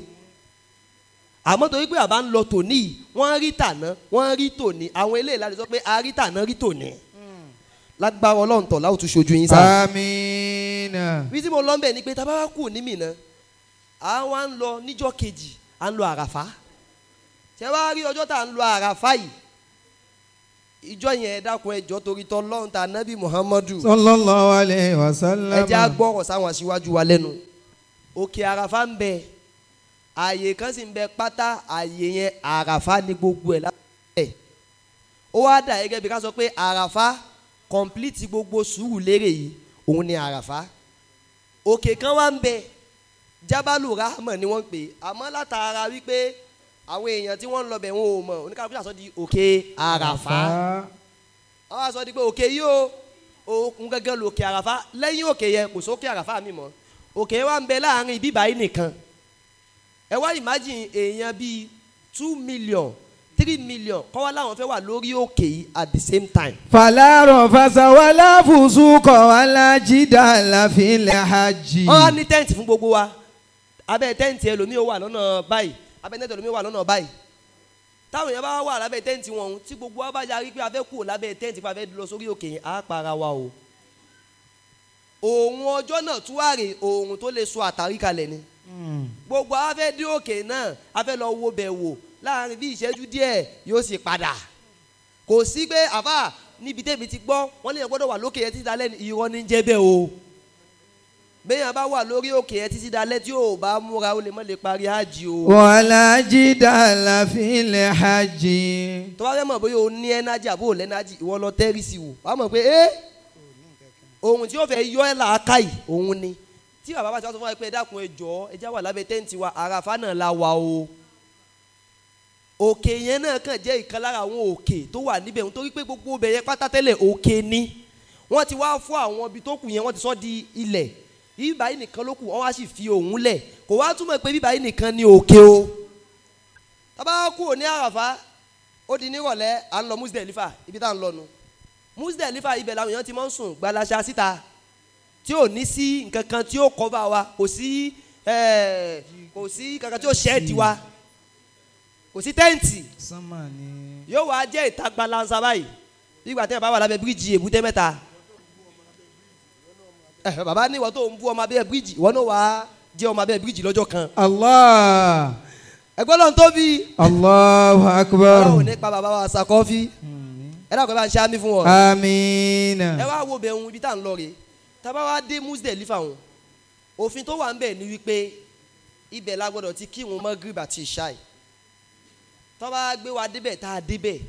àmọ́ torí pé àbá ń lọ tòní yìí wọ́n rí tàná wọ́n rí tòní àwọn eléyìí láti sọ pé a rí tàná rí tòní lágbára ọlọ́run tọ̀ láwùjọ ṣojú yín sáà àmín. bí tí mo lọ ń bẹ̀ ni pé tábà wá kù ní Mínà à ń wá ń lọ níjọ́ kejì à ń lọ àràfá ṣé wàá rí ọjọ́ tá à ń lọ àràfá yìí ìjọ yẹn ẹ dákun ẹjọ́ torí tọ́ lọ́run ta nábì Muhammadu sallallahu alayhi wa sallam. ẹ jẹ́ agbọ́rọ̀ sáwọn aṣíwájú wa lẹ́nu òkè àràfá ń bẹ ààyè kan sì ń bẹ pátá ààyè yẹn àràfá ní gbogbo ẹ̀ lábẹ́ ó wá dà gẹ́gẹ́ bí ká sọ pé àràfá kọ̀ǹpìlìtì gbogbo sùúrù lérè yìí òun ni àràfá òkè kan wá ń bẹ jábàlù rahman ni wọ́n ń pè é àmọ́ látara wípé àwọn èèyàn tí wọ́n ń lọ bẹ̀ wọn ò mọ̀ oníkàlùkù àsọ di òkè àràfá àwọn àsọ di pé òkè yìí o òkun gẹ́gẹ́ lòkè àràfá lẹ́yìn òkè yẹn kò sókè àràfá mi mọ́ òkè wa ń bẹ láàrin bíbá yìí nìkan ẹ wá imagine èèyàn bíi two million three million kọ́ wá láwọn fẹ́ wà lórí òkè yìí at the same time فلا رفث ولا فسوق ولا جدال في الحج wọ́n á ní tẹ́ǹtì fún gbogbo wa abẹ́ tẹ́ǹtì ẹlòmíì ó wà lọ́nà báyìí abẹ́ tẹ́ǹtì ẹlòmíì wà lọ́nà báyìí táwọn èèyàn bá wà lábẹ́ tẹ́ǹtì wọn ọ̀hún tí gbogbo wa bá yarí pé a fẹ́ kúrò lábẹ́ tẹ́ǹtì pé a fẹ́ lọ sórí òkè yẹn á para wa o òun ọjọ́ náà tún wà rè òun tó lè so àtàrí kalẹ̀ ni gbogbo a fẹ́ dé òkè náà a fẹ́ lọ wo bẹ̀ wò láàrin bí ìṣẹ́jú díẹ̀ yóò sì padà kò sí pé àfà níbi tẹ́mi ti gbọ́ wọ́n lè yàn gbọ́dọ̀ wà lókè yẹn títí dalẹ́ ní irọ́ ní jẹ́ bẹ́ẹ̀ o bẹ́ẹ̀yàn bá wà lórí òkè yẹn títí dalẹ́ tí ò bá múra ó lè má lè parí hajj o wàlá jidala fil hajj. tó bá fẹ́ mọ̀ bóyá o ní ẹ́nájì àbó ò lẹ́nájì ìwọ lọ tẹ́rì sí wò wàá mọ̀ pé ẹ́ ohun tí ó fẹ́ yọ ẹ́ làákà yìí òun ni tí bàbá bá ti wá sọ fún wa pé ẹ dákun ẹ jọ ẹ já wà lábẹ́ tẹ́ǹtì wa àràfà náà la wà o òkè yẹn náà kàn jẹ́ ìkan lára àwọn òkè tó wà níbẹ̀ nítorí pé gbogbo ibẹ̀ yẹn pátá tẹ́lẹ̀ òkè ni wọ́n ti wá fún àwọn ibi tó kù yẹn wọ́n ti sọ di ilẹ̀ bíbá yìí nìkan ló kù wọ́n wá sì fi òun lẹ̀ kò wá túmọ̀ pé bíbá yìí nìkan ni òkè o tábà kú òní àràfà ó di nírọ̀lẹ́ à ń lọ Muzdalifa ibi tá à ń lọ nu Muzdalifa ibẹ̀ làwọn èèyàn ti máa ń sùn gbalasa síta tí ò ní sí nǹkan kan tí ó cover wa kò sí eh, kò sí kankan tí ó ṣẹ́ẹ̀dì wa kò sí tẹ́ǹtì sánmà ni. yóò wá jẹ́ ìta gbalansa báyìí bí ìgbà tí ẹ bá wà lábẹ́ bíríìjì èbúté mẹ́ta ẹ bàbá ní ìwọ tó ń bú ọmọ abẹ́ bíríìjì ìwọ náà wàá jẹ́ ọmọ abẹ́ bíríìjì lọ́jọ́ kan allah ẹgbẹ́ lọ́n tóbi allahu akbar. ọlọ́run nípa bàbá wa sàkọ́fí ẹ dàgbẹ́ bá ń ṣáá mi fún wọn amiina. ẹ wá wo bẹ̀ ń ibi tá à ń lọ rè tábà wá dé Muzdalifa wọn òfin tó wà ń bẹ̀ ni wípé ibẹ̀ la gbọ́dọ̀ ti kírun Maghrib àti ìṣáì tọ́ba gbé wa débẹ̀ tá a débẹ̀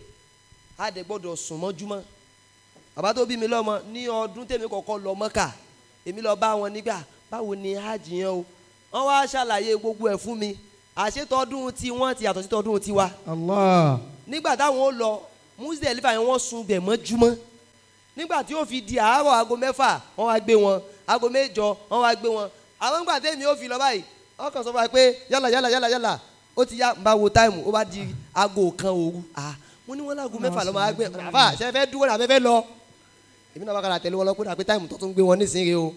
a dẹ̀ gbọ́dọ̀ sùn mọ́júmọ́ bàbá tó bí mi lọ́mọ ní ọdún tèmi kọ́kọ́ lọ Mọ́kà èmi lọ bá wọn nígbà báwo ni hajj yẹn o wọ́n wá ṣàlàyé gbogbo ẹ̀ fún mi àṣetọ́dún tí wọ́n ti yàtọ̀ sí tọ́dún tiwa allah. nígbà táwọn ó lọ Muzdalifa yẹn wọ́n sun bẹ̀ mọ́júmọ́ nígbà tí ó fi di àárọ̀ aago mẹ́fà wọ́n wá gbé wọn aago mẹ́jọ wọ́n wá gbé wọn àwọn nígbà tẹ́mi ó fi lọ báyìí wọ́n kàn sọ fún wa pé yálà yálà yálà yálà ó ti yá n bá wo táìmù ó bá di aago kan òru ah mo ní wọn láago mẹ́fà lọ́mọ àgbẹ̀ àfà ṣe fẹ́ dúró náà fẹ́ lọ èmi náà bá kàrà tẹ̀lé wọn lọ pé dàpé táìmù tó tún gbé wọn nísìnyí o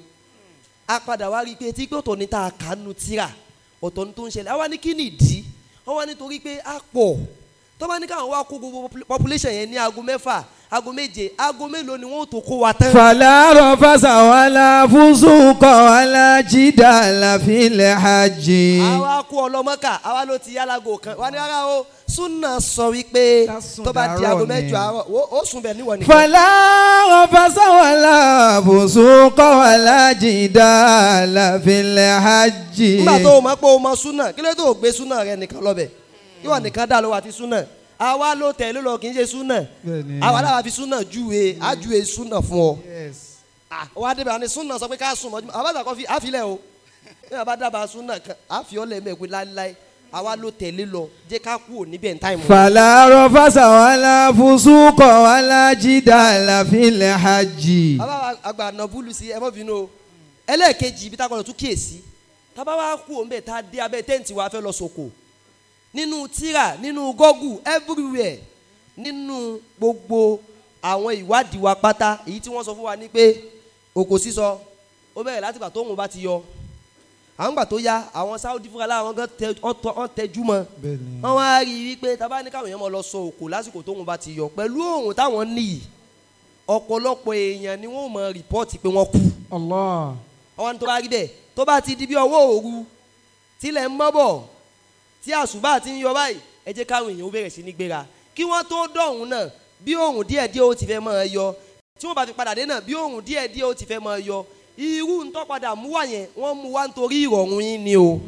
a padà wá rí i pé tí pé ọ̀tọ̀ ní tá a kà nù tíra ọ̀tọ̀ ní tó ń ṣẹlẹ̀ àwa ní kí ni ìdí wọ́n wá nítorí pé a pọ̀ tó bá ní káwọn wá kó gbogbo population yẹn ní aago mẹ́fà aago méje aago mélòó ni wọ́n ó tó kó wa tán. fala rafasa wala fusuqa wala jidala fil hajj. àwa kú ọlọmọkà àwa ló ti yálago kan wà ní ara o súnà sọ wípé Ká sùn tó bá di dàárọ̀ aago ni. mẹ́jọ àárọ̀ wo- ó sùn bẹ̀ níwọ̀n nìkan. fala rafasa wala fusuqa wala jidala fil hajj. nígbà tó o mọ̀ pé o mọ̀ súnà kí ló tó o gbé súnà rẹ nìkan lọ́bẹ̀ ìwọ nìkan dá ló wà ti súnà àwa ló tẹ̀lé lọ kì í ṣe súnà Bẹ́ẹ̀ni. àwa làwa fi súnà júwe á júwe súnà fún ọ. yes. Ah, wá débẹ̀ àní súnà sọ pé ká sùn mọ́jú àbáta kan fi àfilẹ̀ o ní àbá dábàá súnà kan àfiọ́lẹ̀ mẹ́ẹ̀kú láéláé àwa ló tẹ̀lé lọ jẹ́ ká kú ò níbẹ̀ ní táìmù. fala rafasa wala fusuqa wala jidala fil hajj. bàbá àgbà nàbúlù sí ẹ mọ́ bínú o ẹlẹ́ẹ̀kejì ibi táwọn tún kíyèsí tábà wá kú òun bẹ̀ tá a dé abẹ́ tẹ́ǹtì wa fẹ́ lọ sòkò nínú tíra nínú gọ́gù everywhere nínú gbogbo àwọn ìwádìí wa pátá èyí tí wọ́n sọ fún wa ní pé òkò sísọ ó bẹ̀rẹ̀ láti gbà tóun bá ti yọ àwọn gbà tó yá àwọn Saudi fúnra lára wọn gan tẹ- wọ́n tọ- wọ́n tẹjú mọ́ Bẹ́ẹ̀ni. wọ́n wá rí i wípé tábà ní káwọn èèyàn mọ̀ lọ sọ òkò lásìkò tóun bá ti yọ pẹ̀lú òun táwọn níyì ọ̀pọ̀lọpọ̀ èèyàn ni wọ́n mọ rìpọ́ọ̀tì pé wọ́n kú allah. àwọn tó bá rí bẹ́ẹ̀ tó bá ti di bí ọwọ́ òru tílẹ̀ ń mọ́ bọ̀ tí àṣùbà ti ń yọ báyìí ẹ jẹ́ káwọn èèyàn ó bẹ̀rẹ̀ sí ní gbéra kí wọ́n tó dọ̀hún náà bí òòrùn díẹ̀ díẹ̀ ó ti fẹ́ máa yọ tí wọ́n bá fi padà dé náà bí òòrùn díẹ̀ díẹ̀ ó ti fẹ́ máa yọ irú ń tọ́ padà mú wá yẹn wọ́n mú wá nítorí ìrọ̀rùn yín ni o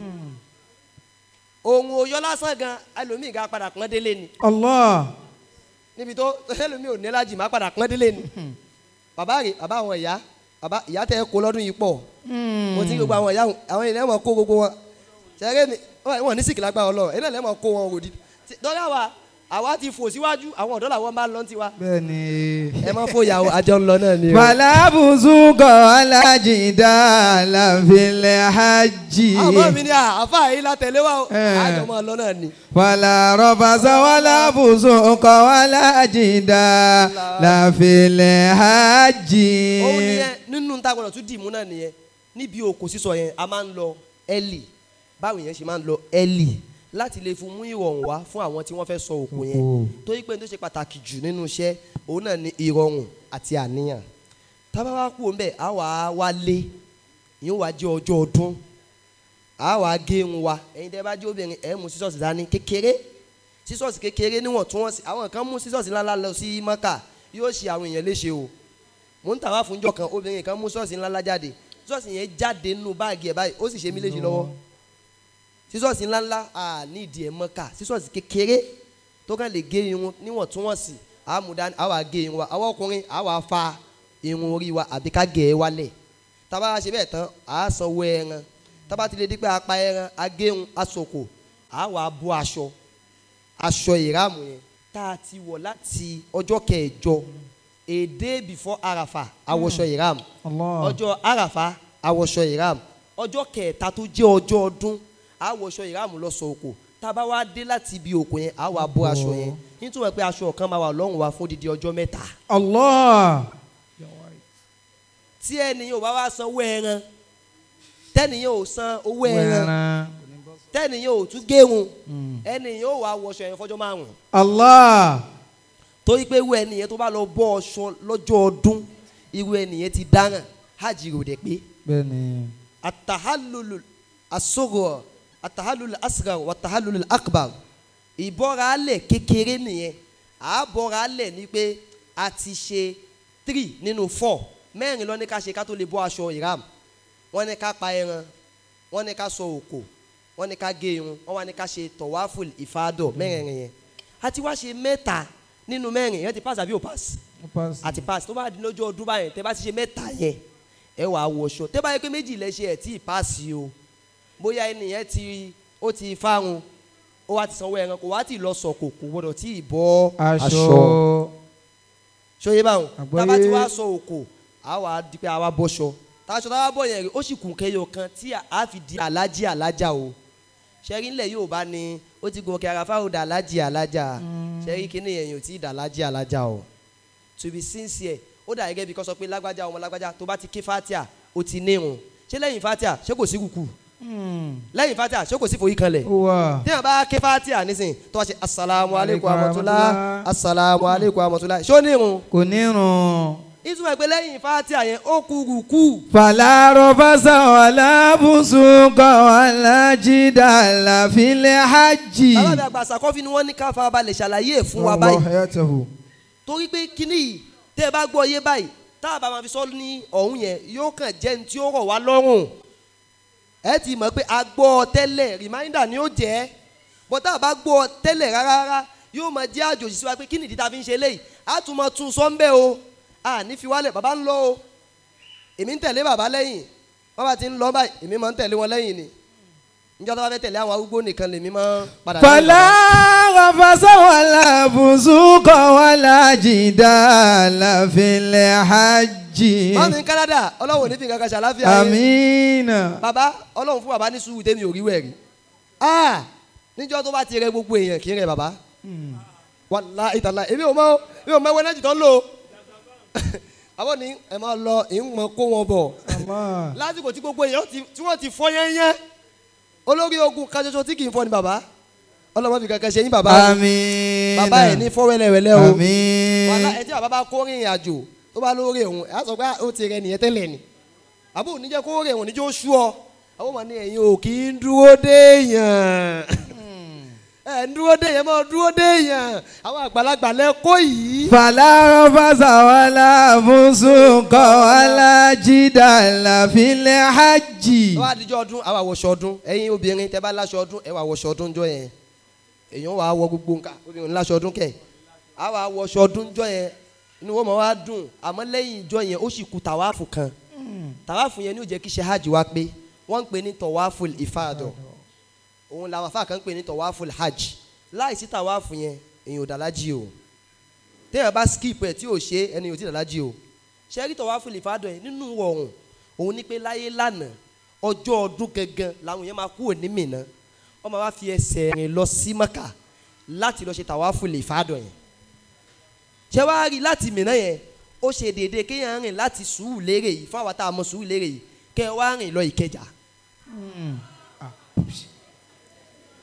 òòrùn òyọ lásán gan ẹlòmíì gan padà pọ́n délé ni allah. níbi tó ẹlòmíì ò ní lájì má padà pọ́n délé ni bàbá rè bàbá àwọn ìyá bàbá ìyá tẹ kó lọ́dún yìí pọ̀ mo ti rí gbogbo àwọn ìyá àwọn ilẹ̀ mọ̀ kó gbogbo wọn ṣẹ́gẹ́ mi wọn ní sìkì lágbára ọlọ́run ẹ̀yin náà lẹ́mọ̀ kó wọn òdì dọ́là wa àwa ti fò síwájú àwọn ọ̀dọ́ làwọn máa ń lọ tiwa bẹ́ẹ̀ni. ẹ má fòyà o àjọ ń lọ náà ni o. fala fusuqa wala jidala fil hajj. àmọ́ mi ni àáfà yìí la tẹ̀lé wa o Eh. àjọ máa lọ náà ni. fala rafasa wala fusuqa wala jidala fil hajj. òun nìyẹn nínú ta gbọdọ̀ tún dìímú náà nìyẹn níbi òkò sísọ yẹn a máa ń lọ early báwo yẹn ṣe máa ń lọ early láti lè fún mú ìrọ̀rùn wá fún àwọn tí wọ́n fẹ́ sọ òkú yẹn Òkú. torí pé n tó ṣe pàtàkì jù nínú iṣẹ́ òun náà ni ìrọ̀rùn àti àníyàn tábà wá kú òun bẹ́ẹ̀ á wà á wálé ìyóò wá jẹ́ ọjọ́ ọdún á wà á gé irun wa ẹ̀yin tẹ́ bá jẹ́ obìnrin ẹ̀ mú sísọ́ọ̀sì dání kékeré sísọ́ọ̀sì kékeré níwọ̀ntúnwọ̀nsì àwọn kan mú sísọ́ọ̀sì ńláńlá lọ sí mọ́kà yóò ṣe àwọn èèyàn léṣe o mò ń tàwa fúnjọ kan obìnrin kan mú sísọ́ọ̀sì ńláńlá jáde sísọ́ọ̀sì yẹn jáde nínú báàgì ẹ̀ báyìí ó sì ṣe mí léṣe lọ́wọ́ sísọ́ọ̀sì ńláńlá à ní ìdí ẹ̀ mọ́kà sísọ́ọ̀sì kékeré tó kàn lè gé irun níwọ̀ntúnwọ̀nsì àmúdá àwa gé irun wa àwọn ọkùnrin àwa fa irun orí wa àbí ká gẹ̀ ẹ́ wálẹ̀ tábà wá ṣe bẹ́ẹ̀ tán à á sanwó ẹran tábà ti lè dípẹ́ apá ẹran agéhun asòkò àwa bọ́ aṣọ aṣọ ìráàmù yẹn tá a ti wọ̀ láti ọjọ́ kẹjọ a day before arafa awọṣọ ìráàmù Allah. ọjọ́ àràfà àwọ̀ṣọ ìram ọjọ́ kẹta tó jẹ́ ọjọ́ ọdún àwọ̀ṣọ ìram lọ sọ òkò tá a bá wá dé láti ibi òkò yẹn àwọ̀ abọ́ aṣọ yẹn nítorí pé aṣọ kan máa wà lọ́rùn wa fún odidi ọjọ́ mẹ́ta Allah. tí ẹnìyàn ò bá wá san owó ẹran tẹ́nìyàn ò san owó ẹran Wẹ̀rẹ̀. tẹ́nìyàn ò tún géhun Mm. ẹnìyàn ò wá wọṣọ yẹn fọjọ́ márùn Allah. torí pé irú ẹnìyàn tó bá lọ bọ́ ọṣọ lọ́jọ́ ọdún irú ẹnìyàn ti dáràn hajj rò dé pé Bẹ́ẹ̀ni. atahalulu asogor atahalulu asgar wa atahalulu akbar ìbọ́ra alẹ̀ kékeré nìyẹn àbọ̀ra alẹ̀ ni pé a ti ṣe three nínú four mẹ́rin ló ní ká ṣe ká tó lè bọ́ aṣọ ìram wọ́n ní ká pa ẹran wọ́n ní ká sọ òkò wọ́n ní ká gé irun wọ́n wá ní ká ṣe tọ̀wáfùl ìfádọ̀ mẹ́rin yẹn a ti wá ṣe mẹ́ta nínú mẹ́rin yẹn ti pass àbí ò pass Ó pass. àti pass tó bá di lọ́jọ́ ọdún báyẹn tẹ́ bá ti ṣe mẹ́ta yẹn ẹ wà á wọṣọ tẹ́ bá yẹ pé méjì lẹ ṣe ẹ̀ tí ì pass o bóyá ẹnìyẹn ti ó ti fárun ó wá ti sanwó ẹran kò wá ti lọ sọ̀kò kò gbọdọ̀ tí ì bọ́ Aṣọ. ṣóyè báwọn Àgbọ́yé. tábà tí wàá sọ òkò á wà á di pé àwa bọ́ṣọ táṣọ táwa bọ̀ yẹn rí ó sì kún kẹyọ kan tí a fi di alájí alájà o ṣẹ́rí ńlẹ̀ yóò bá ní ó ti gòkè àràfà ò dà alájí alájà ṣẹ́rí kíní yẹn yóò tí ì dà alájí alájà o to be sincere ó dà gẹ́gẹ́ bí kò sọ pé lágbájá ọmọ lágbájá tó bá ti ké fatia ó ti nírun ṣé lẹ́yìn fatia ṣé kò sí kùkù Mm. lẹ́yìn fatia ṣé kò sí forí kanlẹ̀ Ó wà. téèyàn bá ké fatia nísìn tó wá ṣe asalaamu aleykum Aleykum amọ̀túnlá rahmatullah. asalaamu aleykum amọ̀túnlá ṣó nírun Kò nírun. ìtumọ̀ pé lẹ́yìn fatia yẹn ó kú rùkú فلا رفث ولا فسوق ولا جدال في الحج bàbá mi àgbà àṣàkọ́fí ni wọ́n ní ká farabalẹ̀ ṣàlàyé ẹ̀ fún wa báyìí حياته torí pé kíní yìí tẹ́ ẹ bá gbọ́ yé báyìí tá a bá máa fi sọ ní ọ̀hún yẹn yóò kàn jẹ́ ní tí ó rọ̀ wá lọ́rùn ẹ ti mọ̀ pé a gbọ́ ọ tẹ́lẹ̀ reminder ni ó jẹ́ bọ́ tá a bá gbọ́ ọ tẹ́lẹ̀ rárá rárá yóò máa jẹ́ àjòjì sí wa pé kí nìdí tá a fi ń ṣe léyìí a tún máa tún sọ́ńbẹ́ o a ní fi wálẹ̀ bàbá ń lọ o èmi ń tẹ̀lé bàbá lẹ́yìn bàbá ti ń lọ báyìí èmi máa ń tẹ̀lé wọn lẹ́yìn ni níjọ́ tó bá fẹ́ tẹ̀lé àwọn arúgbó nìkan lèmi máa ń padà lẹ́yìn فلا bàbá. رفث ولا فسوق ولا جدال في الحج mọ́mí Canada ọlọ́run ò ní fi kankan ṣàlàáfíà yẹn. آمين bàbá ọlọ́run fún bàbá ní sùúrù tẹ́mi ò rí wẹ̀rí ah níjọ́ tó bá ti rẹ gbogbo èèyàn kì í rẹ bàbá wàláhì tàláhì èmi ò mọ èmi ò mọ ẹwẹ́ náà jù tán lò ó àbọ̀ ní ẹ máa lọ ìmọ̀ kó wọn bọ̀ الله lásìkò tí gbogbo èèyàn ti- tí wọ́n ti fọ́ yẹ́nyẹ́ olórí ogun kan ṣoṣo tí kì í fọ́ ni bàbá ọlọ́mọ fi kankan ṣe yín bàbá o. آمين bàbá ẹ̀ ní fọ́ wẹ́lẹ́wẹ́lẹ́ o wàhálà آمين ẹ tí bàbá bá kó rìnrìn àjò tó bá lórí òun ẹ á sọ pé ah, ó ti rẹ nìyẹn tẹ́lẹ̀ ni àbò oníjẹ́ kó rìn òun níjẹ́ ó sú ọ àwọn ọmọ ní ẹ̀yin ò kì í dúró déèyàn ẹ̀ ń dúró déèyàn máa dúró déèyàn àwọn àgbàlagbà lẹ́kọ́ yìí. فلا رفث ولا فسوق ولا جدال في الحج wọ́n á dijọ́ ọdún àwọn àwọ̀ṣọ ọdún ẹ̀yin obìnrin tẹ́ bá láṣọ ọdún ẹ̀ wà àwọ̀ṣọ ọdún jọ yẹn èèyàn wà á wọ gbogbo nǹkan obìnrin láṣọ ọdún kẹ̀ àwọn àwọ̀ṣọ ọdún jọ yẹn inú wọn máa wá dùn àmọ́ lẹ́yìn ìjọ yẹn ó sì kù tàwáàfù kan tàwáàfù yẹn ní ó jẹ́ kí ṣe hajj wá pé wọ́n ń pè ní tọ̀wáàfù ìfàdọ̀ òun làwọn afá kan ń pè ní tọ̀wáàfù hajj láìsí tàwáàfù yẹn èèyàn ò dàlájì o téèyàn bá skip ẹ̀ tí ò ṣe ẹni ò tí dàlájì o ṣe rí tọ̀wáàfù ìfàdọ̀ yẹn nínú ọ̀run òun ní pé láyé lánàá ọjọ́ ọdún gangan làwọn yẹn máa kúrò ní Mínà wọ́n máa wá fi ẹsẹ̀ rìn lọ sí Mákà láti lọ ṣe tàwáàfù ìfàdọ̀ yẹn ṣé wàá rí láti Mínà yẹn ó ṣe déédéé kéèyàn rìn láti Sùúrùlérè yìí fún àwọn tá a mọ Sùúrùlérè yìí kẹ́ ẹ wá rìn lọ Ìkẹjà tẹ́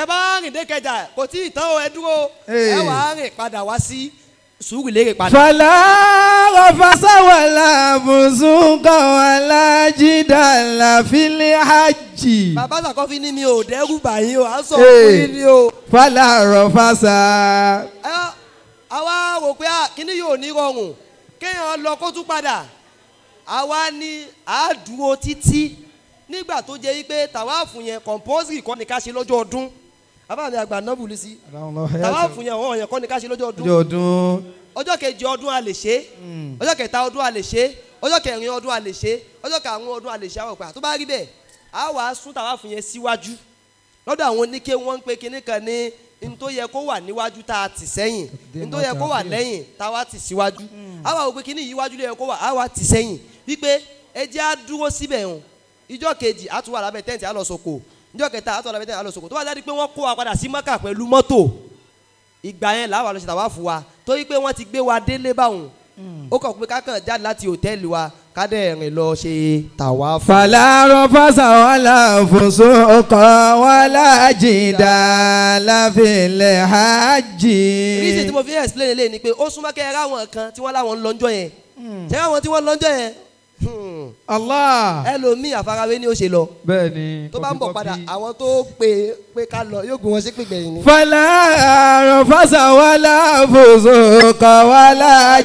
tẹ bá rìn dé kẹjà kò tí ì tán o ẹ dúró Ee. ẹ wà á rìn padà wá sí sùúrù lérè padà. فلا رفث ولا فسوق ولا جدال في الحج bàbá sàkọ́fí ní mi ò dẹ́rù bàyín o à ń sọ Ee. fún yín ni o. فلا رفث ẹ àwa rò pé à, kíní yóò ní rọrùn kéèyàn lọ kó tún padà àwa ní àádúró títí nígbà tó jẹ́ wípé tàwáàfù yẹn compulsory kọ́ ni ká ṣe lọ́jọ́ ọdún abáàmì àgbà nọ́bùlù sí tàwáàfù yẹn ọ̀hún yẹn kọ́ ni ká ṣe lọ́jọ́ ọdún ọjọ́ ọdún ọjọ́ kejì ọdún a lè ṣe ọjọ́ kẹta ọdún a lè ṣe ọjọ́ kẹrin ọdún a lè ṣe ọjọ́ karùn-ún ọdún a lè ṣe àwọn òpè tó bá rí bẹ́ẹ̀ a wàá sún tàwáàfù yẹn síwájú lọ́dọ̀ àwọn oníke wọ́n ń pe kinní kan ní n tó yẹ kó wà níwájú tá a tì sẹ́yìn n tó yẹ kó wà lẹ́yìn tá a wá tì síwájú a wà wò pé kinní yìí wájú ló yẹ kó wà a wá tì sẹ́yìn wípé ẹ jẹ́ á dúró síbẹ̀ hàn ìjọ́ kejì a tún wà lábẹ́ tẹ́ǹtì á lọ sòkò ìjọ́ kẹta a tún wà lábẹ́ tẹ́ǹtì á lọ sòkò tó bá jáde pé wọ́n kó wa padà sí mọ́kà pẹ̀lú mọ́tò ìgbà yẹn làwọn àlọ́ ṣe tàwa fún wa torí pé wọ́n ti gbé wa délé báwọn ó kàn pé kákan jáde láti hòtẹ́ẹ̀lì wa kádẹ́ rìn lọ ṣe tàwa fún. فلا رفث ولا فسوق ولا جدال في الحج reason tí mo fi ń explain eléyìí ni pé ó súnmọ́ kẹ́ ẹ ráwọn kan tí wọ́n láwọn ń lọ́njọ́ yẹn ṣé ráwọn tí wọ́n lọ́njọ́ yẹn hmm, Allah ẹlòmíì àfarawé ni ó ṣe lọ bẹ́ẹ̀ni tó bá ń bọ̀ padà àwọn tó pè pé ká lọ yóò gbé wọn sí pé gbẹ̀yìn ni. فلا رفث ولا فسوق ولا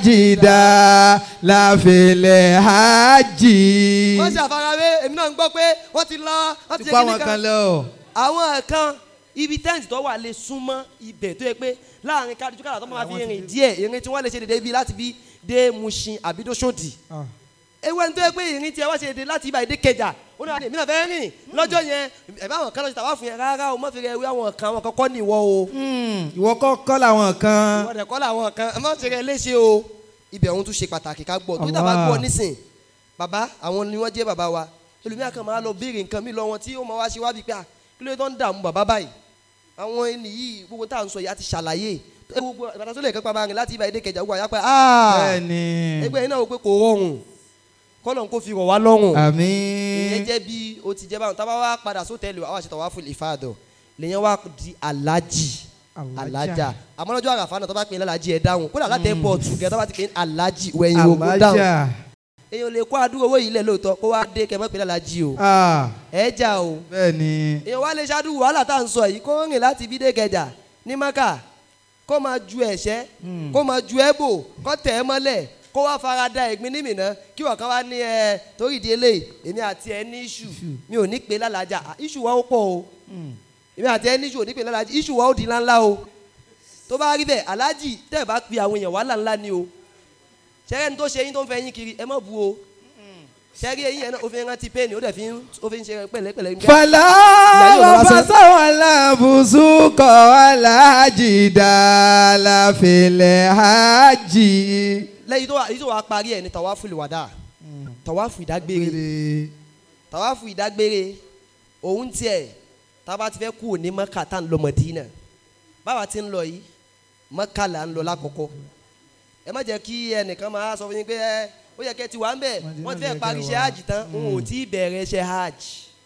جدال في الحج wọ́n ṣe àfarawé èmi náà ń gbọ́ pé wọ́n ti lọ wọ́n ti ṣe Tipa kíní wọn kan kan. lọ. àwọn kan ibi tẹ́ǹtì tó wà lè súnmọ́ ibẹ̀ tó yẹ pé láàrin kájú kàdà tó máa fi rìn díẹ̀ ìrìn tí wọ́n lè ṣe dédé bí láti bí dé Mushin àbí dóṣòdì ewu ẹni tó yẹ pé ìrìn tí ẹ wá ṣe dédé láti ibà dé Kẹjà ó ní àdé mi náà fẹ́ rìn lọ́jọ́ yẹn ẹ̀ bá àwọn kan lọ́ọ́ ṣe tàwa fún yẹn rárá o má fi rẹ̀ wí àwọn kan àwọn kan kọ́ ní ìwọ o ìwọ kọ́kọ́ làwọn kan. ìwọ dẹ̀ kọ́ làwọn kan ẹ má ṣe rẹ̀ léṣe o ibẹ̀ òun tún ṣe pàtàkì ká gbọ́ tó dàbá Allah. gbọ́ nísìn bàbá àwọn ni wọ́n jẹ́ bàbá wa ẹlòmíà kan máa lọ béèrè nǹkan mi lọ wọn tí ó máa wá ṣe wá bíi pé à kí ló dé tó ń dààmú bàbá báyìí àwọn ẹni yìí gbogbo tá à ń sọ yìí á ti ṣàlàyé ẹ gbogbo ìbàdàn tó lè kẹ́kọ̀ọ́ máa rìn láti ibà èdè kẹjà gbogbo àyà pé aaa bẹ́ẹ̀ni. ẹgbẹ́ yìí náà wò pé kò rọrùn kọ́lọ̀ kó fi rọ̀ wá lọ́rùn ìyẹn àmín. jẹ́ bí o ti jẹ́ báwọn tábà wá padà sótẹ́ẹ̀lì wa wá ṣe tàwa fún ìfàdọ̀ lèyẹn wá di alájì alájà àmọ́ lọ́jọ́ àràfà náà tó bá pè é lálàjì ẹ̀ dáhùn kódà láti airport gẹ̀ tó bá ti pè é alájì wẹ̀yìn ogun dáhùn alájà. èèyàn lè kó àdúrà owó yìí lẹ̀ lóòótọ́ kó wá dé kẹ́ mọ́ pè é lálàjì o Ah, ẹ̀ jà o bẹ́ẹ̀ni. èèyàn wá lè ṣáájú wàhálà tá à ń sọ yìí kó rìn láti ibi dé kẹjà ní maka kó máa ju ẹ̀ṣẹ́ kó máa ju ẹ̀bò kó tẹ̀ ẹ́ mọ́lẹ̀ kó wá fara da ẹ̀gbin ní mìíràn kí wọ́n kan wá ní ẹ torí ìdí eléyìí èmi àti ẹ ní iṣu mi ò ní pè é lálàjà Ah, iṣu wa ó pọ̀ o èmi àti ẹ ní iṣu ò ní pè é lálàjà iṣu wa ó di ńláńlá o tó bá rí bẹ́ẹ̀ aláàjì tẹ́ ẹ bá pe àwọn èèyàn wàhálà ńlá ni o ṣẹ́rẹ́ ni tó ṣe yín tó ń fẹ́ yín kiri ẹ má bu o ṣẹ́rí eyín yẹn náà ó fi ń rántí pẹ́ẹ́nì ó dẹ̀ fi ń ó fi ń ṣe pẹ̀lẹ́pẹ̀lẹ́ nígbà fàlà rọ̀fàṣà wàlà bùsùkọ̀ wàlà jìdá láfilẹ̀ hajj. lẹ́yìn tó wà èyí tó wà parí ẹ̀ ní tàwáfù ìwàdà tàwáfù ìdágbére tàwáfù ìdágbére òun tiẹ̀ tába ti fẹ́ kú ní mọ́kà tá à ń lọ mọ̀dínà báwa ti ń lọ yìí mọ́kà là ń lọ lákọ̀ọ́kọ́ ẹ má jẹ́ kí ẹnìkan máa sọ fún yín pé ẹ ó yẹ kẹ́ ti wà ń bẹ̀ wọ́n ti fẹ́ parí iṣẹ́ hajj tán òun ò tí ì bẹ̀rẹ̀ iṣẹ́ hajj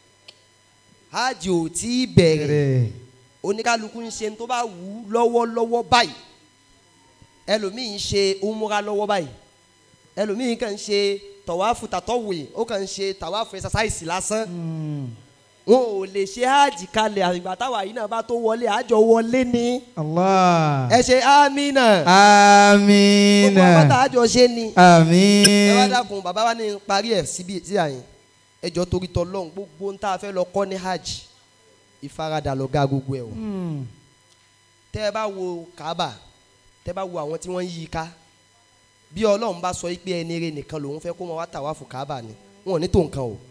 hajj ò tí ì bẹ̀rẹ̀ oníkálukú ń ṣe tó bá wù ú lọ́wọ́lọ́wọ́ báyìí ẹlòmíì ń ṣe umura lọ́wọ́ báyìí ẹlòmíì kàn ń ṣe tọ̀wáfù tàtọ̀wé ó kàn ń ṣe tàwáfù ẹ̀sásáìsì lásán wọn ò lè ṣe hajj kalẹ̀ àgbà táwa yìí náà bá tó wọlé àjọ wọlé ní Allah. ẹ ṣe amina gbogbo amina. àbátà àjọ ṣe ni ẹ wá àmín. dákun bàbá wa ní parí ẹ̀ síbi sí àyìn ẹ jọ torí tọlọ́run gbogbo ń tá a fẹ́ lọ kọ́ ní hajj ìfaradà lọ́gá gbogbo ẹ̀ o tẹ́ ẹ bá wo kaaba tẹ́ ẹ bá wo àwọn tí wọ́n ń yí i ká bí ọlọ́run bá sọ pé ẹni rẹ nìkan lòun fẹ́ kó máa wá tàwáfù kaaba ni wọn ò ní tó nǹkan o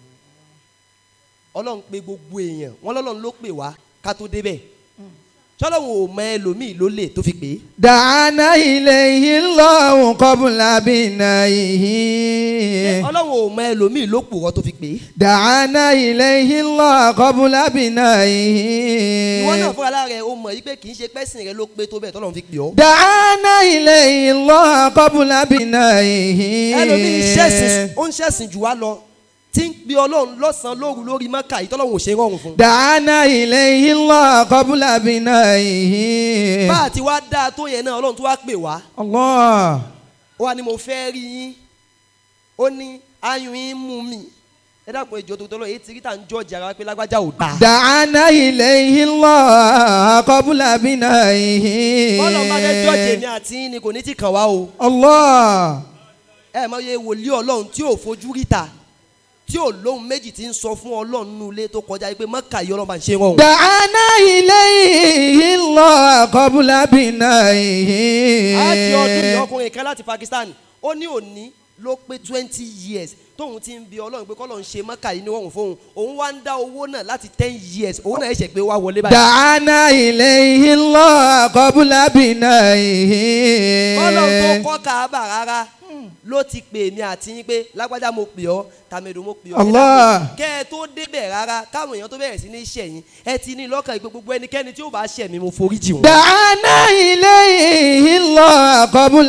ọlọ́run pé gbogbo èèyàn wọn lọ́lọ́run ló pè wá ká tó débẹ̀ sọlọ́run ò mọ ẹlòmíì ló lè tó fi pè é dàánà ilayhi Allahu qabla binayihi. ọlọ́run ò mọ ẹlòmíì ló pòrọ́ tó fi pè é dàánà ilayhi Allahu qabla binayihi. ìwọ náà fúnra lára ẹ o mọ̀ yí pé kì í ṣe pẹ́sìn rẹ ló pé tó bẹ́ẹ̀ tọ́lọ́run fi pè ọ́ dàánà ilayhi Allahu qabla binayihi. ẹlòmíì ń ṣẹ̀sìn ó ń ṣẹ̀sìn jù wá lọ tí ń pe ọlọ́run lọ́sàn-án lóru lórí mọ́kà yìí tọ́lọ́run ò ṣe rọrùn fún. دعانا إليه الله قبل بنائه bá a ti wá dáa tó yẹn náà ọlọ́run tó wá pè wá الله ó wá ní mo fẹ́ rí yín ó ní ayùn yín mú mi ẹ dàpọ̀ ìjọ tó tọ́lọ́ èyí ti rí tà ń jọ́ jàrá pé lágbájá ò dáa. دعانا إليه الله قبل بنائه bọ́lọ̀ bá fẹ́ jọ́ọ̀jì èmi àti yín ni kò ní ti kàn wá o. الله ẹ mọ iye wòlíì ọlọ́run tí ò fojú ríta tí ò lóhun méjì tí ń sọ fún ọlọ́run nínú ilé tó kọjá yìí pé mọ́kà yìí ọlọ́run bá ń ṣe rọrùn. دعانا إليه الله قبل بنائه àti ọdún yìí ọkùnrin kan láti Pakistan ó ní òní ló pé twenty years tóun ti ń bi ọlọ́run pé kọ́lọ́run ṣe mọ́kà yìí ní wọ́n fóun òun wá ń dá owó náà láti ten years owó náà ẹ̀ṣẹ̀ pé wá wọlé báyìí. دعانا إليه الله قبل بنائه kọ́lọ́run tó kọ́ káábà rárá ló ti pè mí àti yín pé lágbájá mo pè ọ́ tàmẹ̀dò mo pè ọ́ Allah. kẹ́ ẹ tó débẹ̀ rárá káwọn èèyàn tó bẹ̀rẹ̀ sí ní ṣẹ̀yìn ẹ ti ní lọ́kàn ìgbé gbogbo ẹnikẹ́ni tí ó bá ṣẹ̀ mí mo forí jì wọ́n. دعانا إليه الله قبل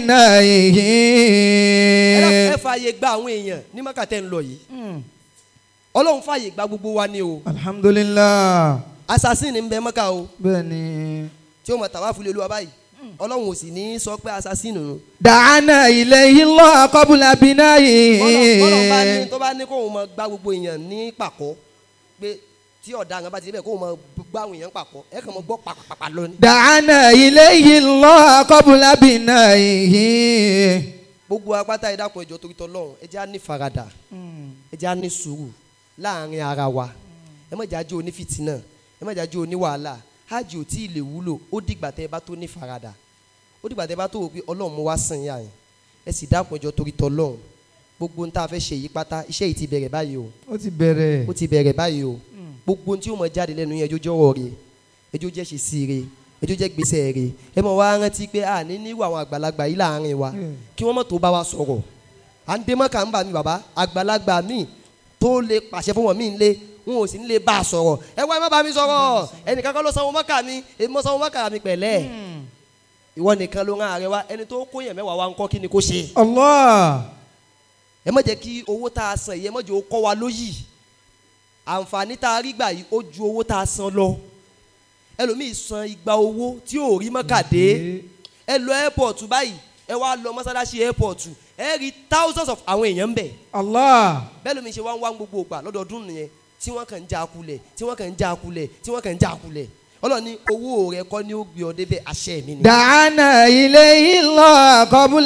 ẹ dákun, بنائه ẹ fààyè gba àwọn èèyàn ní mọ́kàtẹ́ ń lọ yìí ọlọ́run fààyè gba gbogbo wa ni o الحمد لله assassin ń bẹ mọ́kà o بني tí ó mọ̀ tàwa fúlẹ̀ olúwa báyìí ọlọ́run ò sì ní sọ pé assassin nù. دعانا إليه الله قبل bọ́lọ̀ bọ́lọ̀ bá ní بنائه tó bá ní kóun mọ gba gbogbo èèyàn ní pàkọ́ pé tí ọ̀daràn bá ti débẹ̀ kóun mọ gbá àwọn èèyàn pàkọ́ ẹ kàn mọ gbọ́ pàpàpà lọ ni. دعانا إليه الله قبل بنائه gbogbo apáta ẹ dákun ẹjọ́ torí tọlọ́run ẹ jẹ́ á ní faradà ẹ jẹ́ á ní sùúrù láàrin ara wa ẹ má jẹ́ á jẹ́ onífìtínà ẹ má jẹ́ á jẹ́ oníwàhálà hajj ò tí ì lè wúlò ó dìgbà tẹ́ ẹ bá tó ní faradà ó dìgbà tẹ́ ẹ bá tó wò pé ọlọ́run mo wá sàn yà yẹn ẹ sì dákun ẹjọ́ torí tọlọ́run gbogbo ohun tá a fẹ́ ṣe yí pátá iṣẹ́ yìí ti bẹ̀rẹ̀ báyìí o ó ti bẹ̀rẹ̀ ó ti bẹ̀rẹ̀ báyìí o gbogbo ohun tí ó mọ jáde lẹ́nu yẹn ẹjọ́ jọ́rọ̀ rẹ̀ ẹjọ́ jẹ́ ṣe sí rẹ̀ ẹjọ́ jẹ́ gbèsè rẹ̀ ẹ mọ̀ wá rántí pé a ní níwò àwọn àgbàlagbà yìí láàrin wa kí wọ́n mọ̀ tó bá wa sọ̀rọ̀ à ń dé mọ́kà ń bà mí bàbá àgbàlagbà mi tó lè pàṣẹ fún wọn mí ń lé wọn ò sì ń lè bá a sọ̀rọ̀ ẹ wá ẹ má bá mi sọ̀rọ̀ ẹnìkan kan ló sanwó mọ́kà mi èmi mọ́ sanwó mọ́kà mi pẹ̀lẹ́ ìwọ nìkan ló rán ààrẹ wa ẹni tó kó yẹn mẹ́wàá wa ń kọ́ kí ni kó ṣe Allah ẹ má jẹ́ kí owó tá a san yìí ẹ má jẹ́ ó kọ́ wa lóyì àǹfààní tá a rí gbà yìí ó ju owó tá a san lọ ẹlòmíì san igba owó tí ò rí mọ́kàdé ẹ lọ airport báyìí ẹ wá lọ mọ́sálásí airport ẹ rí thousands of àwọn èèyàn ń bẹ̀ Allah bẹ́ẹ̀ lómi ṣe wá ń wá gbogbo ògbà lọ́dọọdún nìyẹn tí wọ́n kàn ń já kulẹ̀ tí wọ́n kàn ń já kulẹ̀ tí wọ́n kàn ń já kulẹ̀ ọlọ́ni owó rẹ kọ́ ni ó gbé ọ débẹ̀ àṣẹ mi ni. دعانا إليه الله قبل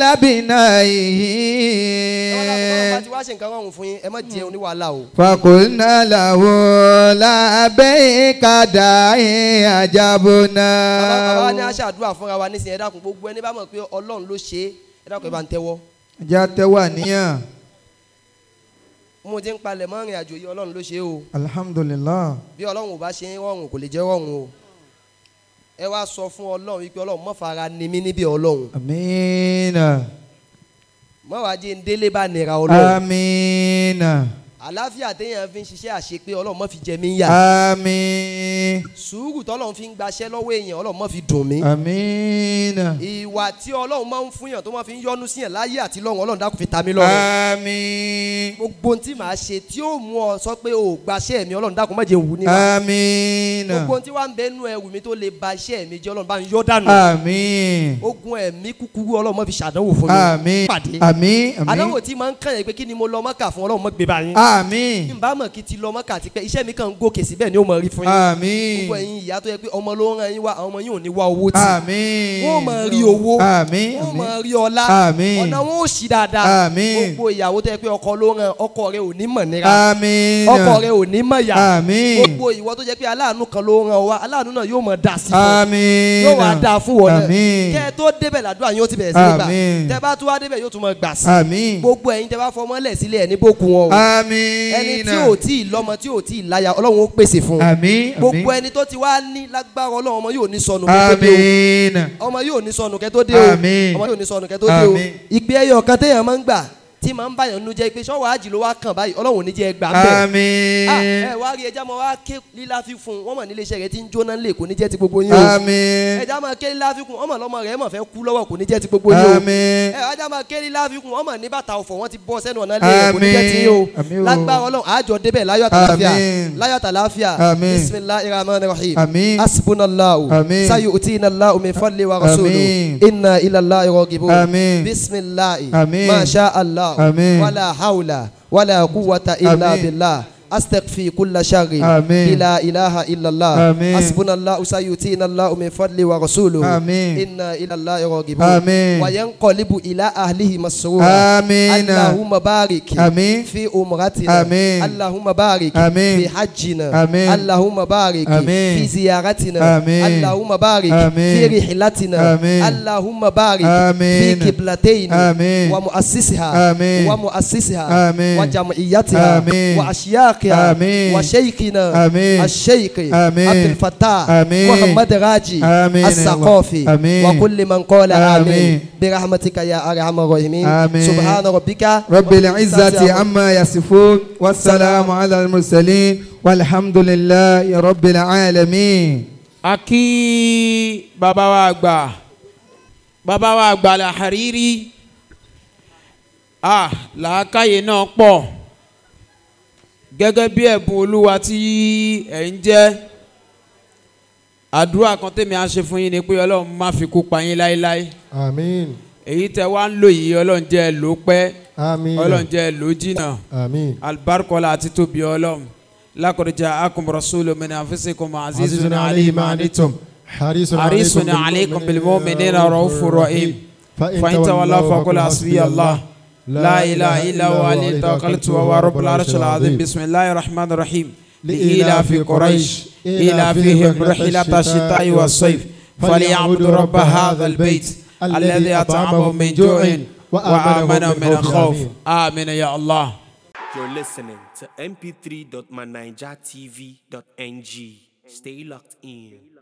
ọlọ́run bá بنائه ti wá ṣe nǹkan rọrùn fún yín ẹ má jẹ oníwàhálà o. فقلنا له لبيك داعي أجبنا bàbá bàbá ní aṣáàdúrà fúnra wa nísìnyí ẹ dákun gbogbo ẹni bá mọ̀ pé ọlọ́run ló ṣe é ẹ dákun ẹ bá ń tẹ́wọ́. já tẹ́wà níyàn mo ti ń palẹ̀ mọ́ ìrìn àjò yìí ọlọ́run ló ṣe é o alhamdulillah bí ọlọ́run ò bá ṣe é rọrùn kò lè jẹ́ rọrùn o ẹ wá sọ fún ọlọ́run wípé ọlọ́run má fara ni mí níbi ọlọ́run amiina má wàá jẹ́ ń délé bá nira ọlọ́run amiina àláfíà téèyàn fi ń ṣiṣẹ́ àṣepé ọlọ́run má fi jẹ mí yà àmín sùúrù tọ́lọ́run fi ń gbaṣẹ́ lọ́wọ́ èèyàn ọlọ́run má fi dùn mí amiina ìwà tí ọlọ́run máa ń fún yàn tó máa fi ń yọ́nú síyàn láyé àti lọ́run ọlọ́run dákun fi ta mí lọ́rùn àmín gbogbo ohun tí màá ṣe tí ó mú ọ sọ pé o ò gbaṣẹ́ mi ọlọ́run dákun má jẹ́ wù níwà àmín gbogbo ohun tí wàá ń bẹ nú ẹrù mi tó lè ba iṣẹ́ mi jẹ́ ọlọ́run bá ń yọ́ dànù àmín ogun ẹ̀mí kúkúrú ọlọ́run má fi ṣàdánwò fún mi àmín pàdé àmín àdánwò àmín tí máa ń kàn yẹn pé kí ni mo lọ mọ́kà fún ọlọ́run má gbé bá yín àmín n bá mọ̀ kí ti lọ mọ́kà ti pẹ́ iṣẹ́ mi kàn ń gòkè síbẹ̀ ni ó mọ̀ rí fún yín àmín gbogbo ẹ̀yin ìyá tó yẹ pé ọmọ ló ń ran yín wá àwọn ọmọ yín ò ní wá owó tì àmín wọ́n máa rí owó àmín wọ́n àmín máa rí ọlá Àmín. ọ̀nà wọn ò sí dáadáa Àmín. gbogbo ìyàwó tó yẹ pé ọkọ ló ń ran ọkọ rẹ ò ní mọ̀ nira àmín ọkọ rẹ ò ní mọ̀ yá àmín gbogbo ìwọ tó jẹ́ pé aláàánú kan ló ń ran ọ wá aláàánú náà yóò mọ̀ dà sí fún ọ àmín yóò wá dáa fún wọn náà àmín kẹ́ ẹ tó débẹ̀ làdúrà yóò ti bẹ̀rẹ̀ sí ní gbà Àmín. tẹ́ bá tún wá débẹ̀ yóò tún mọ̀ gbà sí àmín gbogbo ẹ̀yin tẹ́ bá fọmọ́lẹ̀ sílẹ̀ ẹ̀ ní bókun wọn o àmín ẹni tí ò tí ì lọ́mọ tí ò tí ì láya ọlọ́run ó pèsè fún un àmín gbogbo ẹni tó ti wá ní lágbára ọlọ́run ọmọ yóò ní sọnù kẹ́ tó dé àmín o ọmọ yóò ní sọnù kẹ́ tó dé o Àmín. ọmọ yóò ní sọnù kẹ́ tó dé o Àmín. ìgbé ẹyọ kan téèyàn máa ń gbà tí máa ń báyọ̀ nínú jẹ́ pé sọ́wọ́ àjì ló wá kàn báyìí ọlọ́run ò ní jẹ́ gbà bẹ́ẹ̀. àmín Ah, ẹ wá rí ẹja máa wá ké lílá fífún wọn mọ̀ nílé iṣẹ́ rẹ tí ń jóná lè kò ní jẹ́ ti gbogbo yín o. àmín ẹja máa ké lílá fífún ọmọ lọ́mọ rẹ̀ mọ̀ fẹ́ kú lọ́wọ́ kò ní jẹ́ ti gbogbo yín o. àmín ẹ ẹja máa ké lílá fífún ọmọ ní bàtà ọ̀fọ̀ wọn ti bọ́ sẹ́nu ọ̀nà lé rẹ̀ kò ní jẹ́ ti yín o. Àmín o. lágbára ọlọ́run àjọ débẹ̀ láyọ̀ àtàláfíà Àmín. láyọ̀ àtàláfíà Àmín. bisimilahi rahman rahim Àmín. asibunallahu Àmín. sayu utinallahu min fadli wa rasulu Àmín. inna ilallahi rogibun Àmín. bisimilahi Àmín. masha allah Àmín. wala hawla wala quwwata illa Àmín. billah استغفي كل شر آمين. لا اله الا الله آمين. حسبنا الله سيؤتينا الله من فضله ورسوله آمين. انا الى الله راغبون آمين. وينقلب الى اهله مسرورا آمين. اللهم بارك آمين. في امرتنا آمين. اللهم بارك آمين. في حجنا آمين. اللهم بارك آمين. في زيارتنا آمين. اللهم بارك آمين. في رحلتنا آمين. اللهم بارك آمين. في قبلتين آمين. ومؤسسها آمين. ومؤسسها آمين. وجمعيتها آمين. واشياخها آمين. وشيخنا آمين. الشيخ آمين. عبد الفتاح آمين. محمد راجي آمين. الثقافي آمين. وكل من قال آمين. آمين برحمتك يا أرحم الراحمين آمين. سبحان ربك رب العزة عما يصفون والسلام على المرسلين والحمد لله رب العالمين a kí bàbá wa àgbà bàbá wa àgbà la hariri ah làákàyè náà pọ̀ gẹ́gẹ́ bí ẹ̀bùn olúwa tí ẹ̀ ń jẹ́ àdúrà kan tèmi á ṣe fún yín ni pé ọlọ́run má fi kú pa yín láéláé Àmín. èyí tẹ wá ń lò yìí ọlọ́run jẹ́ ẹ lò pẹ́ Àmín. ọlọ́run jẹ́ ẹ lò jìnnà Àmín. alibarikola àti tóbi ọlọ́run lákòrìjà akumrasulu min anfusikum azizun عزيز alayhi عليه ma ما anitum عنتم حريص حريص عليكم بالمؤمنين رؤوف رحيم فإن تولوا فقل حسبي الله لا إله إلا هو عليه توكلت وهو رب العرش العظيم بسم الله الرحمن الرحيم لإيلاف قريش إيلافهم رحلة الشتاء والصيف فليعبدوا رب هذا البيت الذي أطعمهم من جوع وآمنهم من خوف آمين يا الله You're listening to mp3.manijatv.ng. Stay locked in.